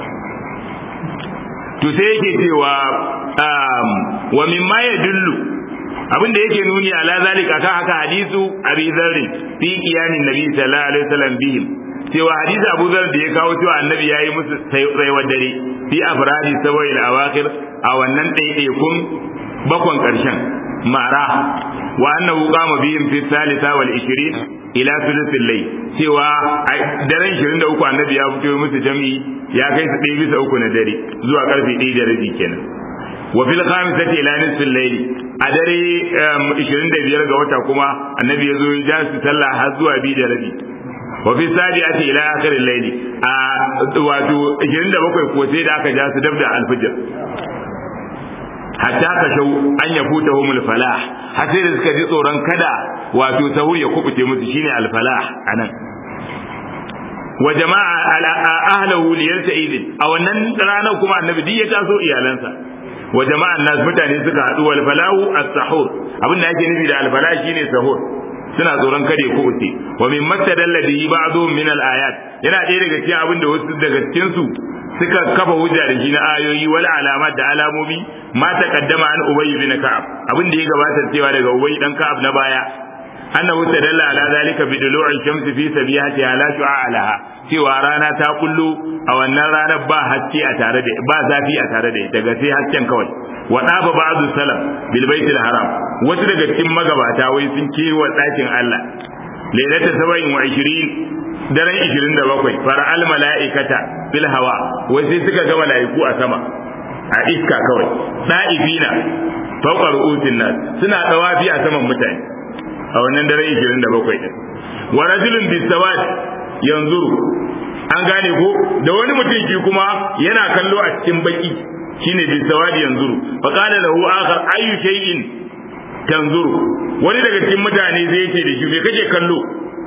to sai yake cewa wa mimma yadullu abin da yake nuni ala zalika kan haka hadisu abi zarrin fi qiyamin nabi sallallahu alaihi wasallam bihim cewa hadisi abu zar da ya kawo cewa annabi yayi musu tsayuwar dare fi afradi sabai al-awakhir a wannan ɗaiɗaikun bakon ƙarshen mara wa annahu qama bihim fi thalitha wal 20 ila thuluthil layl cewa daren 23 annabi ya fito musu jami'i ya kai su ɗaya bisa uku na dare zuwa karfe 1 da rabi kenan wa fil khamisati ila nisfil layl a dare 25 ga wata kuma annabi ya zo ya ja su sallah har zuwa 2 da rabi wa fi sabi'ati ila akhiril layl a wato 27 ko sai da aka ja su dabda alfijir hatta ka shau an ya futa humul falah har sai da suka ji tsoron kada wato sahur ya kubuce musu shine al falah anan wa jama'a ala ahlahu li yasta'id a wannan ranar kuma annabi duk ya taso iyalansa wa jama'an nas mutane suka haɗu wal falahu as-sahur abin da ake nufi da al falah shine sahur suna tsoron kare ko uce wa min mattadalla bihi ba'dhum min al ayat yana ɗaya daga cikin abin da wasu daga cikin su suka kafa hujja da shi na ayoyi wal alamat da alamomi ma taqaddama an ubay bin ka'ab abin da ya gabata cewa daga ubay dan ka'ab na baya annahu tadalla ala zalika bi dulu'i shamsi fi sabihatiha la shu'a laha cewa rana ta kullu a wannan ranar ba haske a tare da ba zafi a tare da daga sai hasken kawai wa daba ba'du salam bil baitil haram wasu daga cikin magabata wai sun kewa ɗakin Allah lailata 27 daren 27 fara al mala'ikata bil hawa wai sai suka ga mala'iku a sama a iska kawai da'ifina fawqa ru'usin nas suna dawafi a saman mutane a wannan daren 27 din wa rajulun bisawad yanzuru an gane ko da wani mutum shi kuma yana kallo a cikin baki shine bisawad yanzuru fa qala lahu akhar ayu shay'in tanzuru wani daga cikin mutane zai ce da shi me kake kallo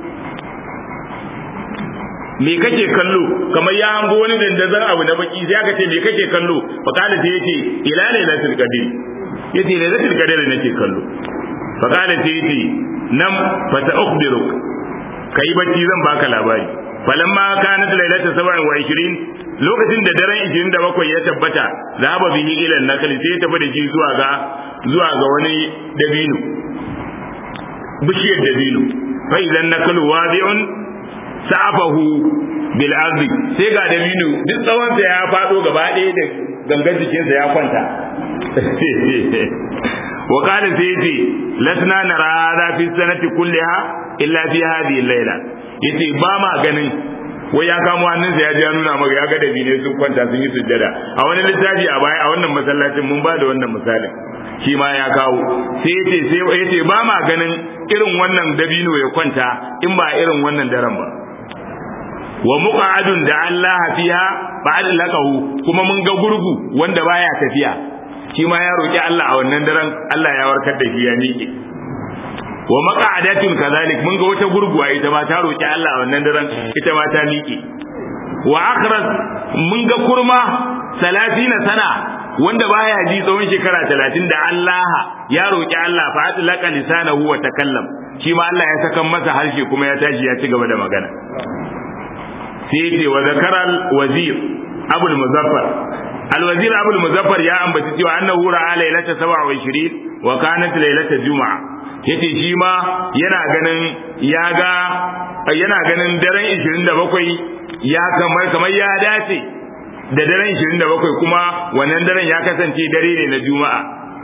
me kake kallo kamar ya hango wani dandazon abu na baki sai aka ce me kake kallo fa qala sai yace ila lailatul qadr yace lailatul qadr nake kallo fa qala sai yace nam fa ta'khbiruk kai bacci zan baka labari falamma kanat lailatu 27 lokacin da daren 27 ya tabbata zaba bihi ila nakali sai tafi da shi zuwa ga zuwa ga wani dabino bishiyar dabino fa idan nakalu wadi'un sa'afahu bil ardi sai ga dabino duk tsawon sa ya fado gaba ɗaya da gangan jikinsa ya kwanta wa qala sayyidi lasna nara hadha fi sanati kulliha illa fi hadhihi al-layla yace ba ma ganin wai ya kamo hannunsa ya ji ya nuna maka ya ga dabine sun kwanta sun yi sujjada a wani littafi a baya a wannan masallacin mun ba da wannan misalin shi ma ya kawo sai yace sai yace ba ma ganin irin wannan dabino ya kwanta in ba irin wannan daren ba wa muqa'adun da Allah fiha ba'd laqahu kuma mun ga gurgu wanda baya tafiya shi ma ya roki Allah a wannan daren Allah ya warkar da shi ya miƙe wa maqa'adatun kazalik mun ga wata gurguwa ita ma ta roki Allah a wannan daren ita ma ta miƙe wa akhras mun ga kurma 30 sana wanda baya ji tsawon shekara 30 da Allah ya roki Allah fa atlaqa lisanahu wa takallam shi ma Allah ya saka masa harshe kuma ya tashi ya ci gaba da magana sai ce wa zakaral wazir abul muzaffar alwazir abul muzaffar ya ambaci cewa annahu ra'a lailata 27 wa kanat lailata juma'a yace shi ma yana ganin ya ga yana ganin daren 27 ya kamar kamar ya dace da daren 27 kuma wannan daren ya kasance dare ne na juma'a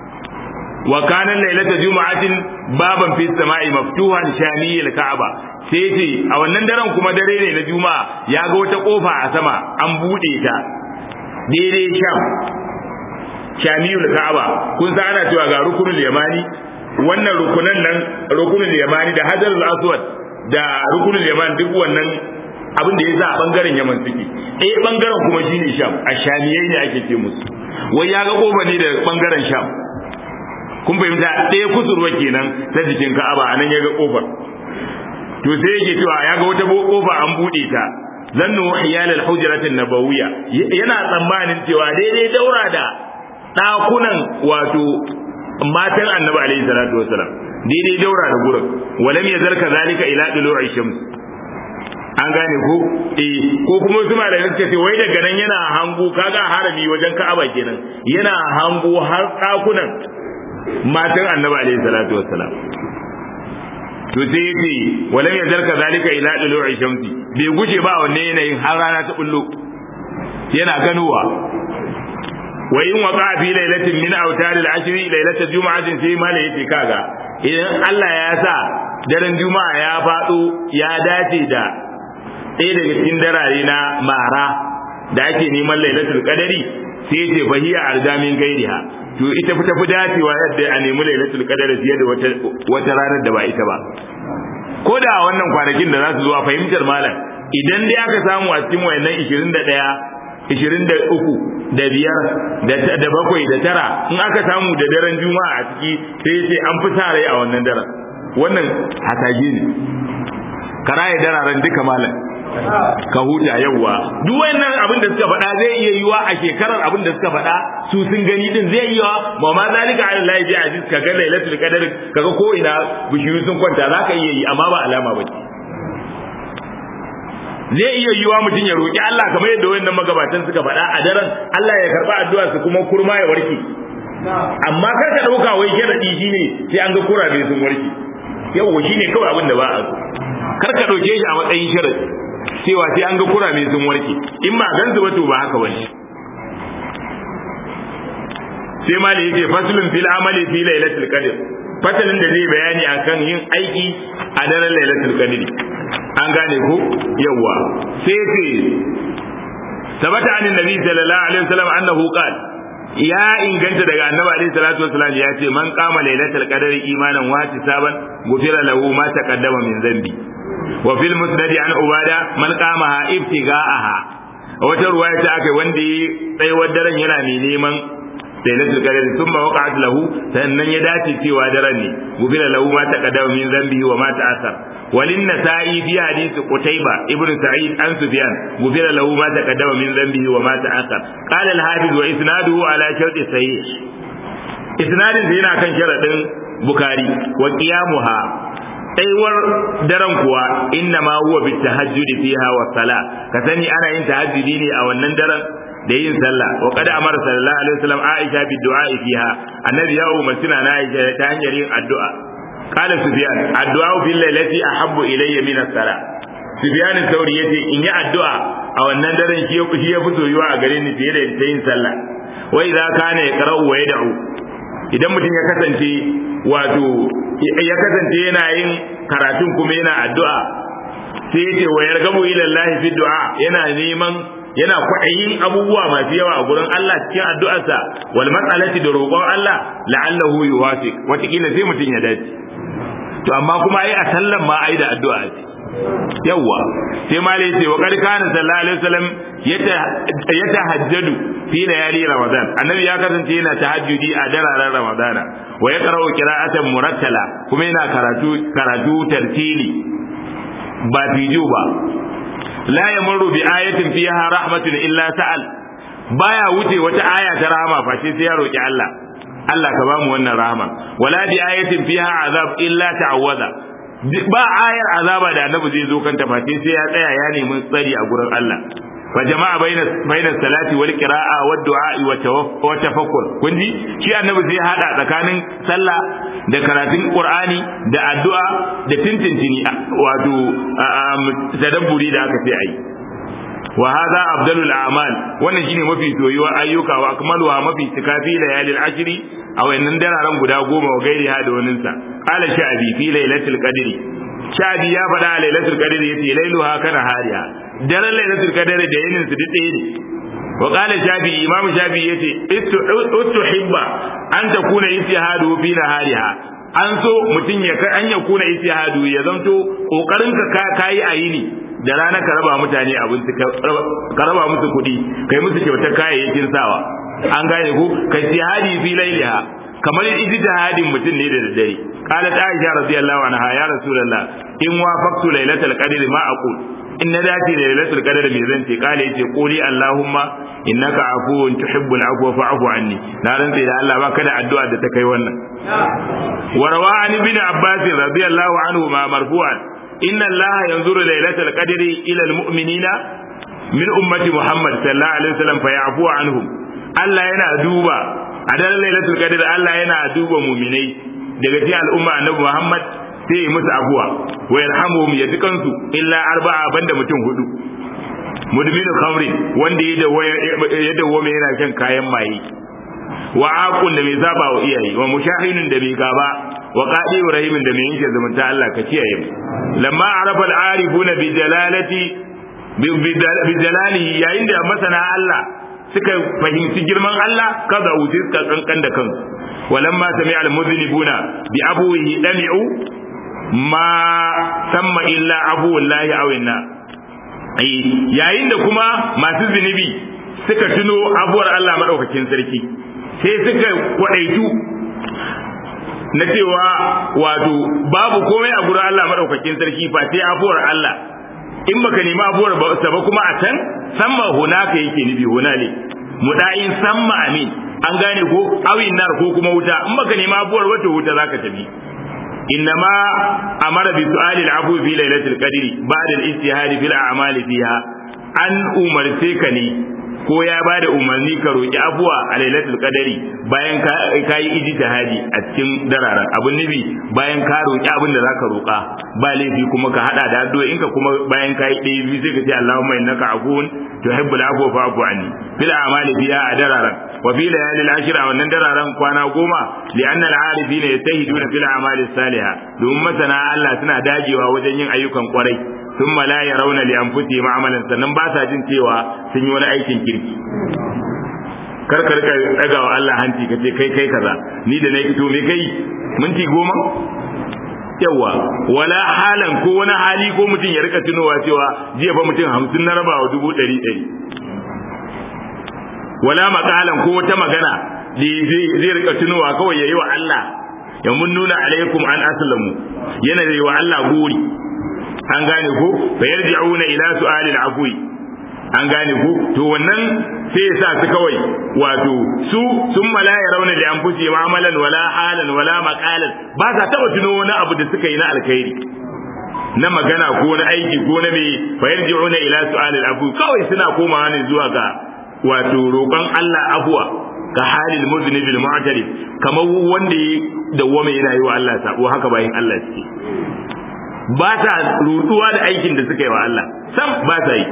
wa kana lailata juma'atin baban fi sama'i maftuhan shamiyil ka'aba sai ce a wannan daren kuma dare ne na juma'a ya ga wata kofa a sama an bude ta daidai sham shamiyul ka'aba kun san ana cewa ga rukunul yamani wannan rukunan nan rukunul yamani da hajarul aswad da rukunul yaman duk wannan abin da ya sa a bangaren yaman suke eh bangaren kuma shine sham a shamiyai ne ake ce musu wai ya ga kofa ne da bangaren sham kun fahimta ɗaya kusurwa kenan ta jikin ka'aba a nan ya ga kofar to sai yake cewa ya ga wata kofa an buɗe ta zannu hiyal al-hujrat an-nabawiyya yana tsammanin cewa daidai daura da ɗakunan wato matan annabi alaihi salatu wasalam daidai daura da gurin walam yazal kadhalika ila dulu'i shams an gane ko eh ko kuma su malamai suka ce wai daga nan yana hango kaga harami wajen Ka'aba kenan yana hango har ɗakunan matan annabi alaihi salatu wassalam to sai yace walam yazal kadhalika ila dulu'i shamsi bai guje ba wanne yanayin har rana ta bullo yana ganowa wa in waqa fi lailatin min awtar al-ashri lailat jum'atin sai mala yace kaga idan Allah ya sa daren juma'a ya fado ya dace da ɗaya daga cikin darare na mara da ake neman lailatul qadari sai yace fahiya arjamin gairiha to ita fi tafi dacewa yadda a nemi lailatul qadar fiye da wata wata ranar da ba ita ba ko da a wannan kwanakin da za su zo a fahimtar malam idan dai aka samu a cikin wayannan 21 23 da biyar da bakwai da tara in aka samu da daren juma'a a ciki sai sai an fi sa rai a wannan daren wannan hasage ne karaye dararen duka malam ka huta yawwa duk wannan abin da suka faɗa zai iya yiwa a shekarar abin da suka faɗa su sun gani din zai iya ba ma zalika ala lahi bi aziz ka ga lailatul qadr kaga ko ina bishiyu sun kwanta zaka iya yi amma ba alama ba zai iya yiwa mutum ya roki Allah kamar yadda wayannan magabatan suka faɗa a daren Allah ya karba addu'a su kuma kurma ya warke amma kar ka dauka wai sharadi shine sai an ga kurabe sun warke yawa shine kawai abin da ba a so kar ka dauke shi a matsayin sharadi cewa sai an ga kurame sun warke in ba gan su ba to ba haka bane sai ma da yake faslun fil amali fi lailatul qadr fasalin da zai bayani akan yin aiki a daren lailatul qadr an gane ko yawa sai ce sabata anin nabi sallallahu alaihi wasallam annahu qala ya inganta daga annabi alaihi salatu wasallam ya ce man qama lailatul qadr imanan wa tisaban gufira lahu ma taqaddama min dhanbi wa fil musnad an ubada man qamaha ibtiga'aha wata ruwaya ta akai wanda yi tsayuwar daren yana mai neman lailatul qadr thumma waqa'at lahu sannan ya dace cewa daren ne gufira lahu ma taqaddama min dhanbi wa ma ta'assar walin nasa'i fi hadith qutayba ibnu sa'id an sufyan gufira lahu ma taqaddama min dhanbi wa ma ta'assar qala al-hafiz wa isnaduhu ala sharti sahih isnadin yana kan sharadin bukari wa qiyamuha tsayuwar daren kuwa inna ma huwa bit tahajjudi fiha wa sala ka sani ana yin tahajjudi ne a wannan daren da yin sallah wa qad amara sallallahu alaihi wasallam aisha bid du'a fiha annabi ya umarci na aisha ta hanyar yin addu'a qala sufyan addu'a fil lailati ahabbu ilayya min as-sala sufyan sauri yace in yi addu'a a wannan daren shi shi ya fi soyuwa a gare ni fiye da yin sallah wa idza kana yaqra'u wa yad'u idan mutum ya kasance wato ya kasance yana yin karatun kuma yana addu'a sai yace wa yargabu ila Allah fi du'a yana neman yana kwaɗayin abubuwa masu yawa a gurin Allah cikin addu'arsa wal mas'alati da roƙon Allah la'allahu yuwafiq wataƙila sai mutum ya dace to amma kuma ai a sallan ma ai da addu'a ce yawa sai ma lai ce wa qad kana sallallahu alaihi wasallam yatahajjadu fi layali ramadan annabi ya kasance yana tahajjudi a dararen ramadana wa yaqra'u qira'atan murattala kuma yana karatu karatu tartili ba fijo ba la yamurru bi ayatin fiha rahmatun illa sa'al baya wuce wata aya ta rahama face sai ya roki Allah Allah ka bamu wannan rahama wala bi ayatin fiha azab illa ta'awwaza ba ayar azaba da annabi zai zo kanta face sai ya tsaya ya nemi tsari a gurin Allah fa jama'a baina baina salati wal qira'a wad du'a wa tafakkur kun ji shi annabi zai hada tsakanin sallah da karatun qur'ani da addu'a da tintintini wato tadabburi da aka ce ai wa hadha afdalul a'mal wannan shine mafi soyuwa ayyuka wa akmaluha mafi tikafi layalil ashri a wayannan dararen guda goma wa gairi ha da wannan sa qala sha'bi fi lailatul qadri sha'bi ya faɗa a lailatul qadri yace lailuha kana hariya daren lailatul qadri da yinin su duk ɗaya ne wa qala shafi imam shafi yace ustuhibba an takuna istihadu fi nahariha an so mutum ya an ya kuna istihadu ya zanto kokarin ka kai a yini da rana ka raba mutane abinci ka raba musu kuɗi kai musu kyautar kayayyakin sawa an gane ku kai istihadi fi lailiha kamar ijtihadin mutum ne da daddare qalat aisha radiyallahu anha ya rasulullah in wafaqtu lailatul qadr ma aqul in na dace da lailatul qadr me zan ce kale yace quli allahumma innaka afuwun tuhibbul afwa fa'fu anni na rantsa da Allah ba kada addu'a da ta kai wannan warawa an ibn abbas radiyallahu anhu ma marfu'an inna allaha yanzuru lailatul qadr ila almu'minina min ummati muhammad sallallahu alaihi wasallam fa ya'fu anhum Allah yana duba a daren lailatul qadr Allah yana duba mu'minai daga cikin al'umma annabi muhammad sai yi musu abuwa wa yarhamuhum ya dukansu illa arba'a banda mutum hudu mudminu khamrin wanda ya dawwame yana shan kayan maye wa aqul da mai zaba wa iyaye wa mushahinin da mai gaba wa qadi rahimin da mai yanke zumunta Allah ka kiyaye mu lamma arafa al-arifuna bi jalalati bi jalalihi yayin da masana Allah suka fahimci girman Allah kaza wuce suka kankan da kansu walamma sami'a al-mudhnibuna bi abuhi dami'u ma samma illa abu wallahi awinna yayin da kuma masu zunubi suka tuno abuwar Allah madaukakin sarki sai suka kwadaitu na cewa wato babu komai a gurin Allah madaukakin sarki fa sai abuwar Allah in baka nemi abuwar ba sa ba kuma a can samma hunaka yake nufi hunale mudayin samma amin an gane ko awin nar ko kuma wuta in baka nemi abuwar wata wuta zaka tafi إنما أمر بسؤال العفو في ليلة القدر بعد الاجتهاد في الأعمال فيها أن أمرتكني ko ya ba da umarni ka roƙi abuwa a lailatul qadari bayan ka yi ijtihadi a cikin dararen abun nufi bayan ka roƙi abin da zaka roƙa ba laifi kuma ka hada da addu'o'in ka kuma bayan ka yi ɗaya biyu sai ka ce Allahumma innaka afuwun tuhibbul afwa fa'fu anni fil a'mali fiha a dararen wa fi layalil ashra wannan dararen kwana goma li anna al-arifina yastahiduna fil a'mali salihah domin masana Allah suna dagewa wajen yin ayyukan kwarai sun la ya rauna li anfusi ma'amalan sannan ba sa jin cewa sun yi wani aikin kirki kar ka rika daga wa Allah hanci ka ce kai kai kaza ni da na fito me kai minti goma yawa wala halan ko wani hali ko mutum ya rika tunowa cewa jiya fa mutum hamsin na rabawa dubu ɗari ɗari wala makalan ko wata magana da zai rika tunowa kawai ya yi wa Allah ya mun nuna alaikum an aslamu yana da yi wa Allah gori an gane ko fa yarji'una ila su'alil afwi an gane ko to wannan sai ya sa su kawai wato su sun mala ya rauna da anfusi ma'amalan wala halan wala maqalan ba sa taba tuno wani abu da suka yi na alkhairi na magana ko na aiki ko na me fa yarji'una ila su'alil afwi kawai suna komawa ne zuwa ga wato roƙon Allah afwa ka halil muznibil mu'tarif kamar wanda ya dawwama yana yi wa Allah sabo haka bayin Allah suke ba ta rutuwa da aikin da suka yi wa Allah sam ba ta yi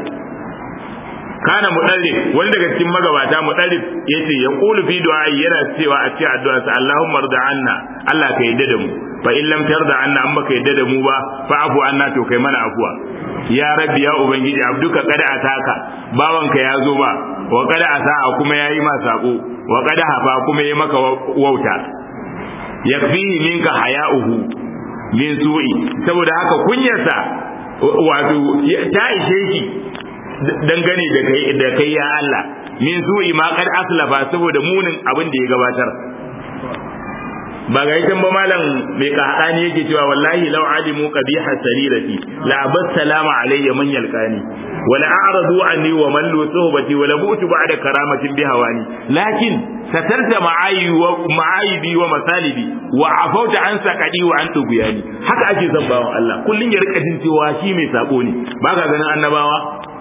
kana mudarrif wani daga cikin magabata mudarrif yace ya qulu fi du'a yana cewa a cikin addu'a sa Allahumma rda anna Allah ka yadda da mu fa in lam tarda anna amma ka yadda da mu ba fa afu anna to kai mana afuwa ya rabbi ya ubangiji abduka kada ataka bawanka ya zo ba wa kada asa'a kuma yayi ma sako wa kada hafa kuma yayi maka wauta yakfihi minka haya'uhu min su'i saboda haka kunyarsa wato ta ishe shi dangane da kai da kai ya Allah min su'i ma kad aslafa saboda munin abin da ya gabatar ba ga yakin ba malam mai kahani yake cewa wallahi law alimu qabiha sarirati la abas salama alayya man yalqani wa la a'radu anni wa man lu suhbati wa la bu'tu ba'da karamatin bi hawani lakin satarta ma'ayi wa ma'aibi wa masalibi wa afauta an sakadi wa an tuguyani haka ake son bawan Allah kullun ya rika jin cewa shi mai sako ne ba ka ganin annabawa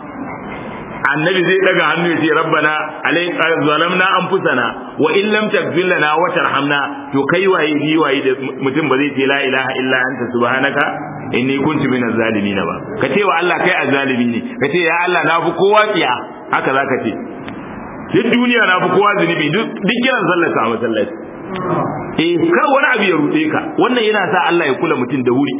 annabi zai daga hannu ya ce rabbana alayka zalamna anfusana wa in lam taghfir lana wa tarhamna to kai waye ni waye da mutum ba zai ce la ilaha illa anta subhanaka inni kuntu minaz zalimin ba ka ce wa Allah kai azzalimi ne ka ce ya Allah na fi kowa tsiya haka zaka ce duk duniya na fi kowa zunubi duk kiran sallaka a masallaci eh kar wani abu ya rude ka wannan yana sa Allah ya kula mutum da wuri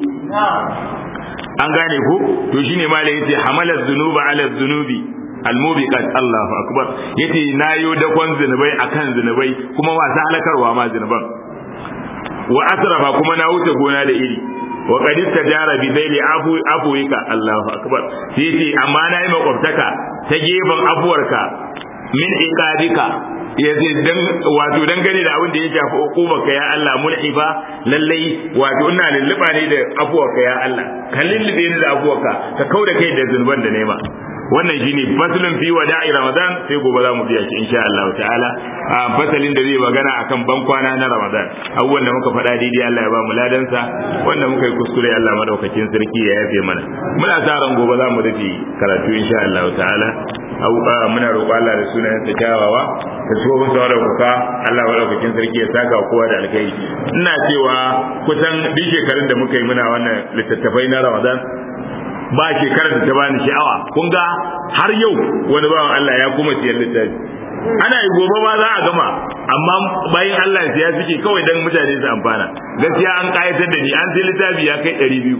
an gane ko to shine malai yace hamalaz zunuba ala zunubi almubiqat Allahu akbar yace nayo dakon zinubai akan zinubai kuma wasa halakarwa ma zinuban wa asrafa kuma na wuce gona da iri wa qad istajara bi baili afu afuika Allahu akbar yace amma na yi makwabtaka ta gefen afuwarka min iqadika yace dan wato dangane da abin da ya shafi hukumarka ya Allah mulhifa lallai wato ina lulluba ne da afuwarka ya Allah ka lullube ni da afuwarka ka kauda kai da zunuban da nema wannan shine faslun fi wada'i ramadan sai gobe za mu biya shi insha Allah ta'ala a fasalin da zai magana akan ban kwana na ramadan abubuwan da muka faɗa daidai Allah ya ba mu ladansa wanda muka yi kuskure Allah madaukakin sarki ya yafe mana muna sa ran gobe za mu rufe karatu insha Allah ta'ala muna roƙo Allah da sunayen sa kyawawa da tsohon sa da kuka Allah madaukakin sarki ya saka kowa da alkai ina cewa kusan duk shekarun da muka yi muna wannan littattafai na ramadan ba shekarar da ta bani sha'awa kun ga har yau wani bawan Allah ya kuma siyar littafi ana yi gobe ma za a gama amma bayan Allah siya suke kawai dan mutane su amfana gaskiya an kayatar da ni an sai littafi ya kai ɗari biyu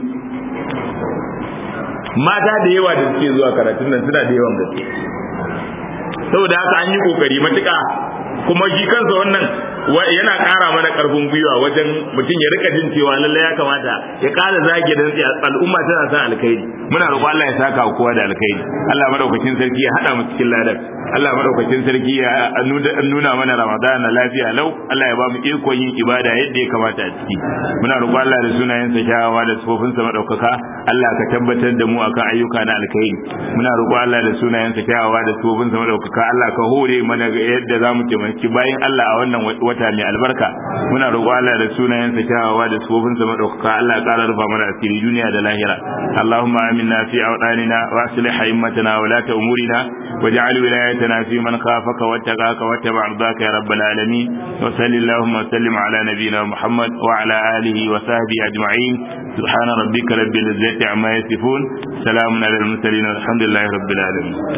mata da yawa da suke zuwa karatun nan suna da yawan gaske saboda haka an yi kokari matuƙa kuma shi kansa wannan yana ƙara mana ƙarfin gwiwa wajen mutum ya rika jin cewa lallai ya kamata ya ƙara zage da al'umma tana son alkhairi muna roƙon Allah ya saka kowa da alkhairi Allah madaukakin sarki ya hada mu cikin ladan Allah madaukakin sarki ya nuna mana Ramadan na lafiya lau Allah ya ba mu ikon yin ibada yadda ya kamata a ciki muna roƙon Allah da sunayensa kyawawa da sifofinsa madaukaka Allah ka tabbatar da mu akan ayyuka na alkhairi muna roƙon Allah da sunayensa kyawawa da sifofinsa madaukaka Allah ka hore mana yadda zamu taimaki bayan Allah a wannan wata mai albarka muna roƙon Allah da sunayensa kyawawa da sifofinsa madaukaka Allah ya ƙara rufa mana asiri duniya da lahira Allahumma aminna fi awdanina wa aslih a'immatana wa la umurina waj'al wilayatana fi man khafaka wattaqaka wattaba' ridaka ya rabbal alamin wa sallallahu wa sallim ala nabiyyina Muhammad wa ala alihi wa sahbihi ajma'in subhana rabbika rabbil izzati amma yasifun salamun ala al mursalin walhamdulillahi rabbil alamin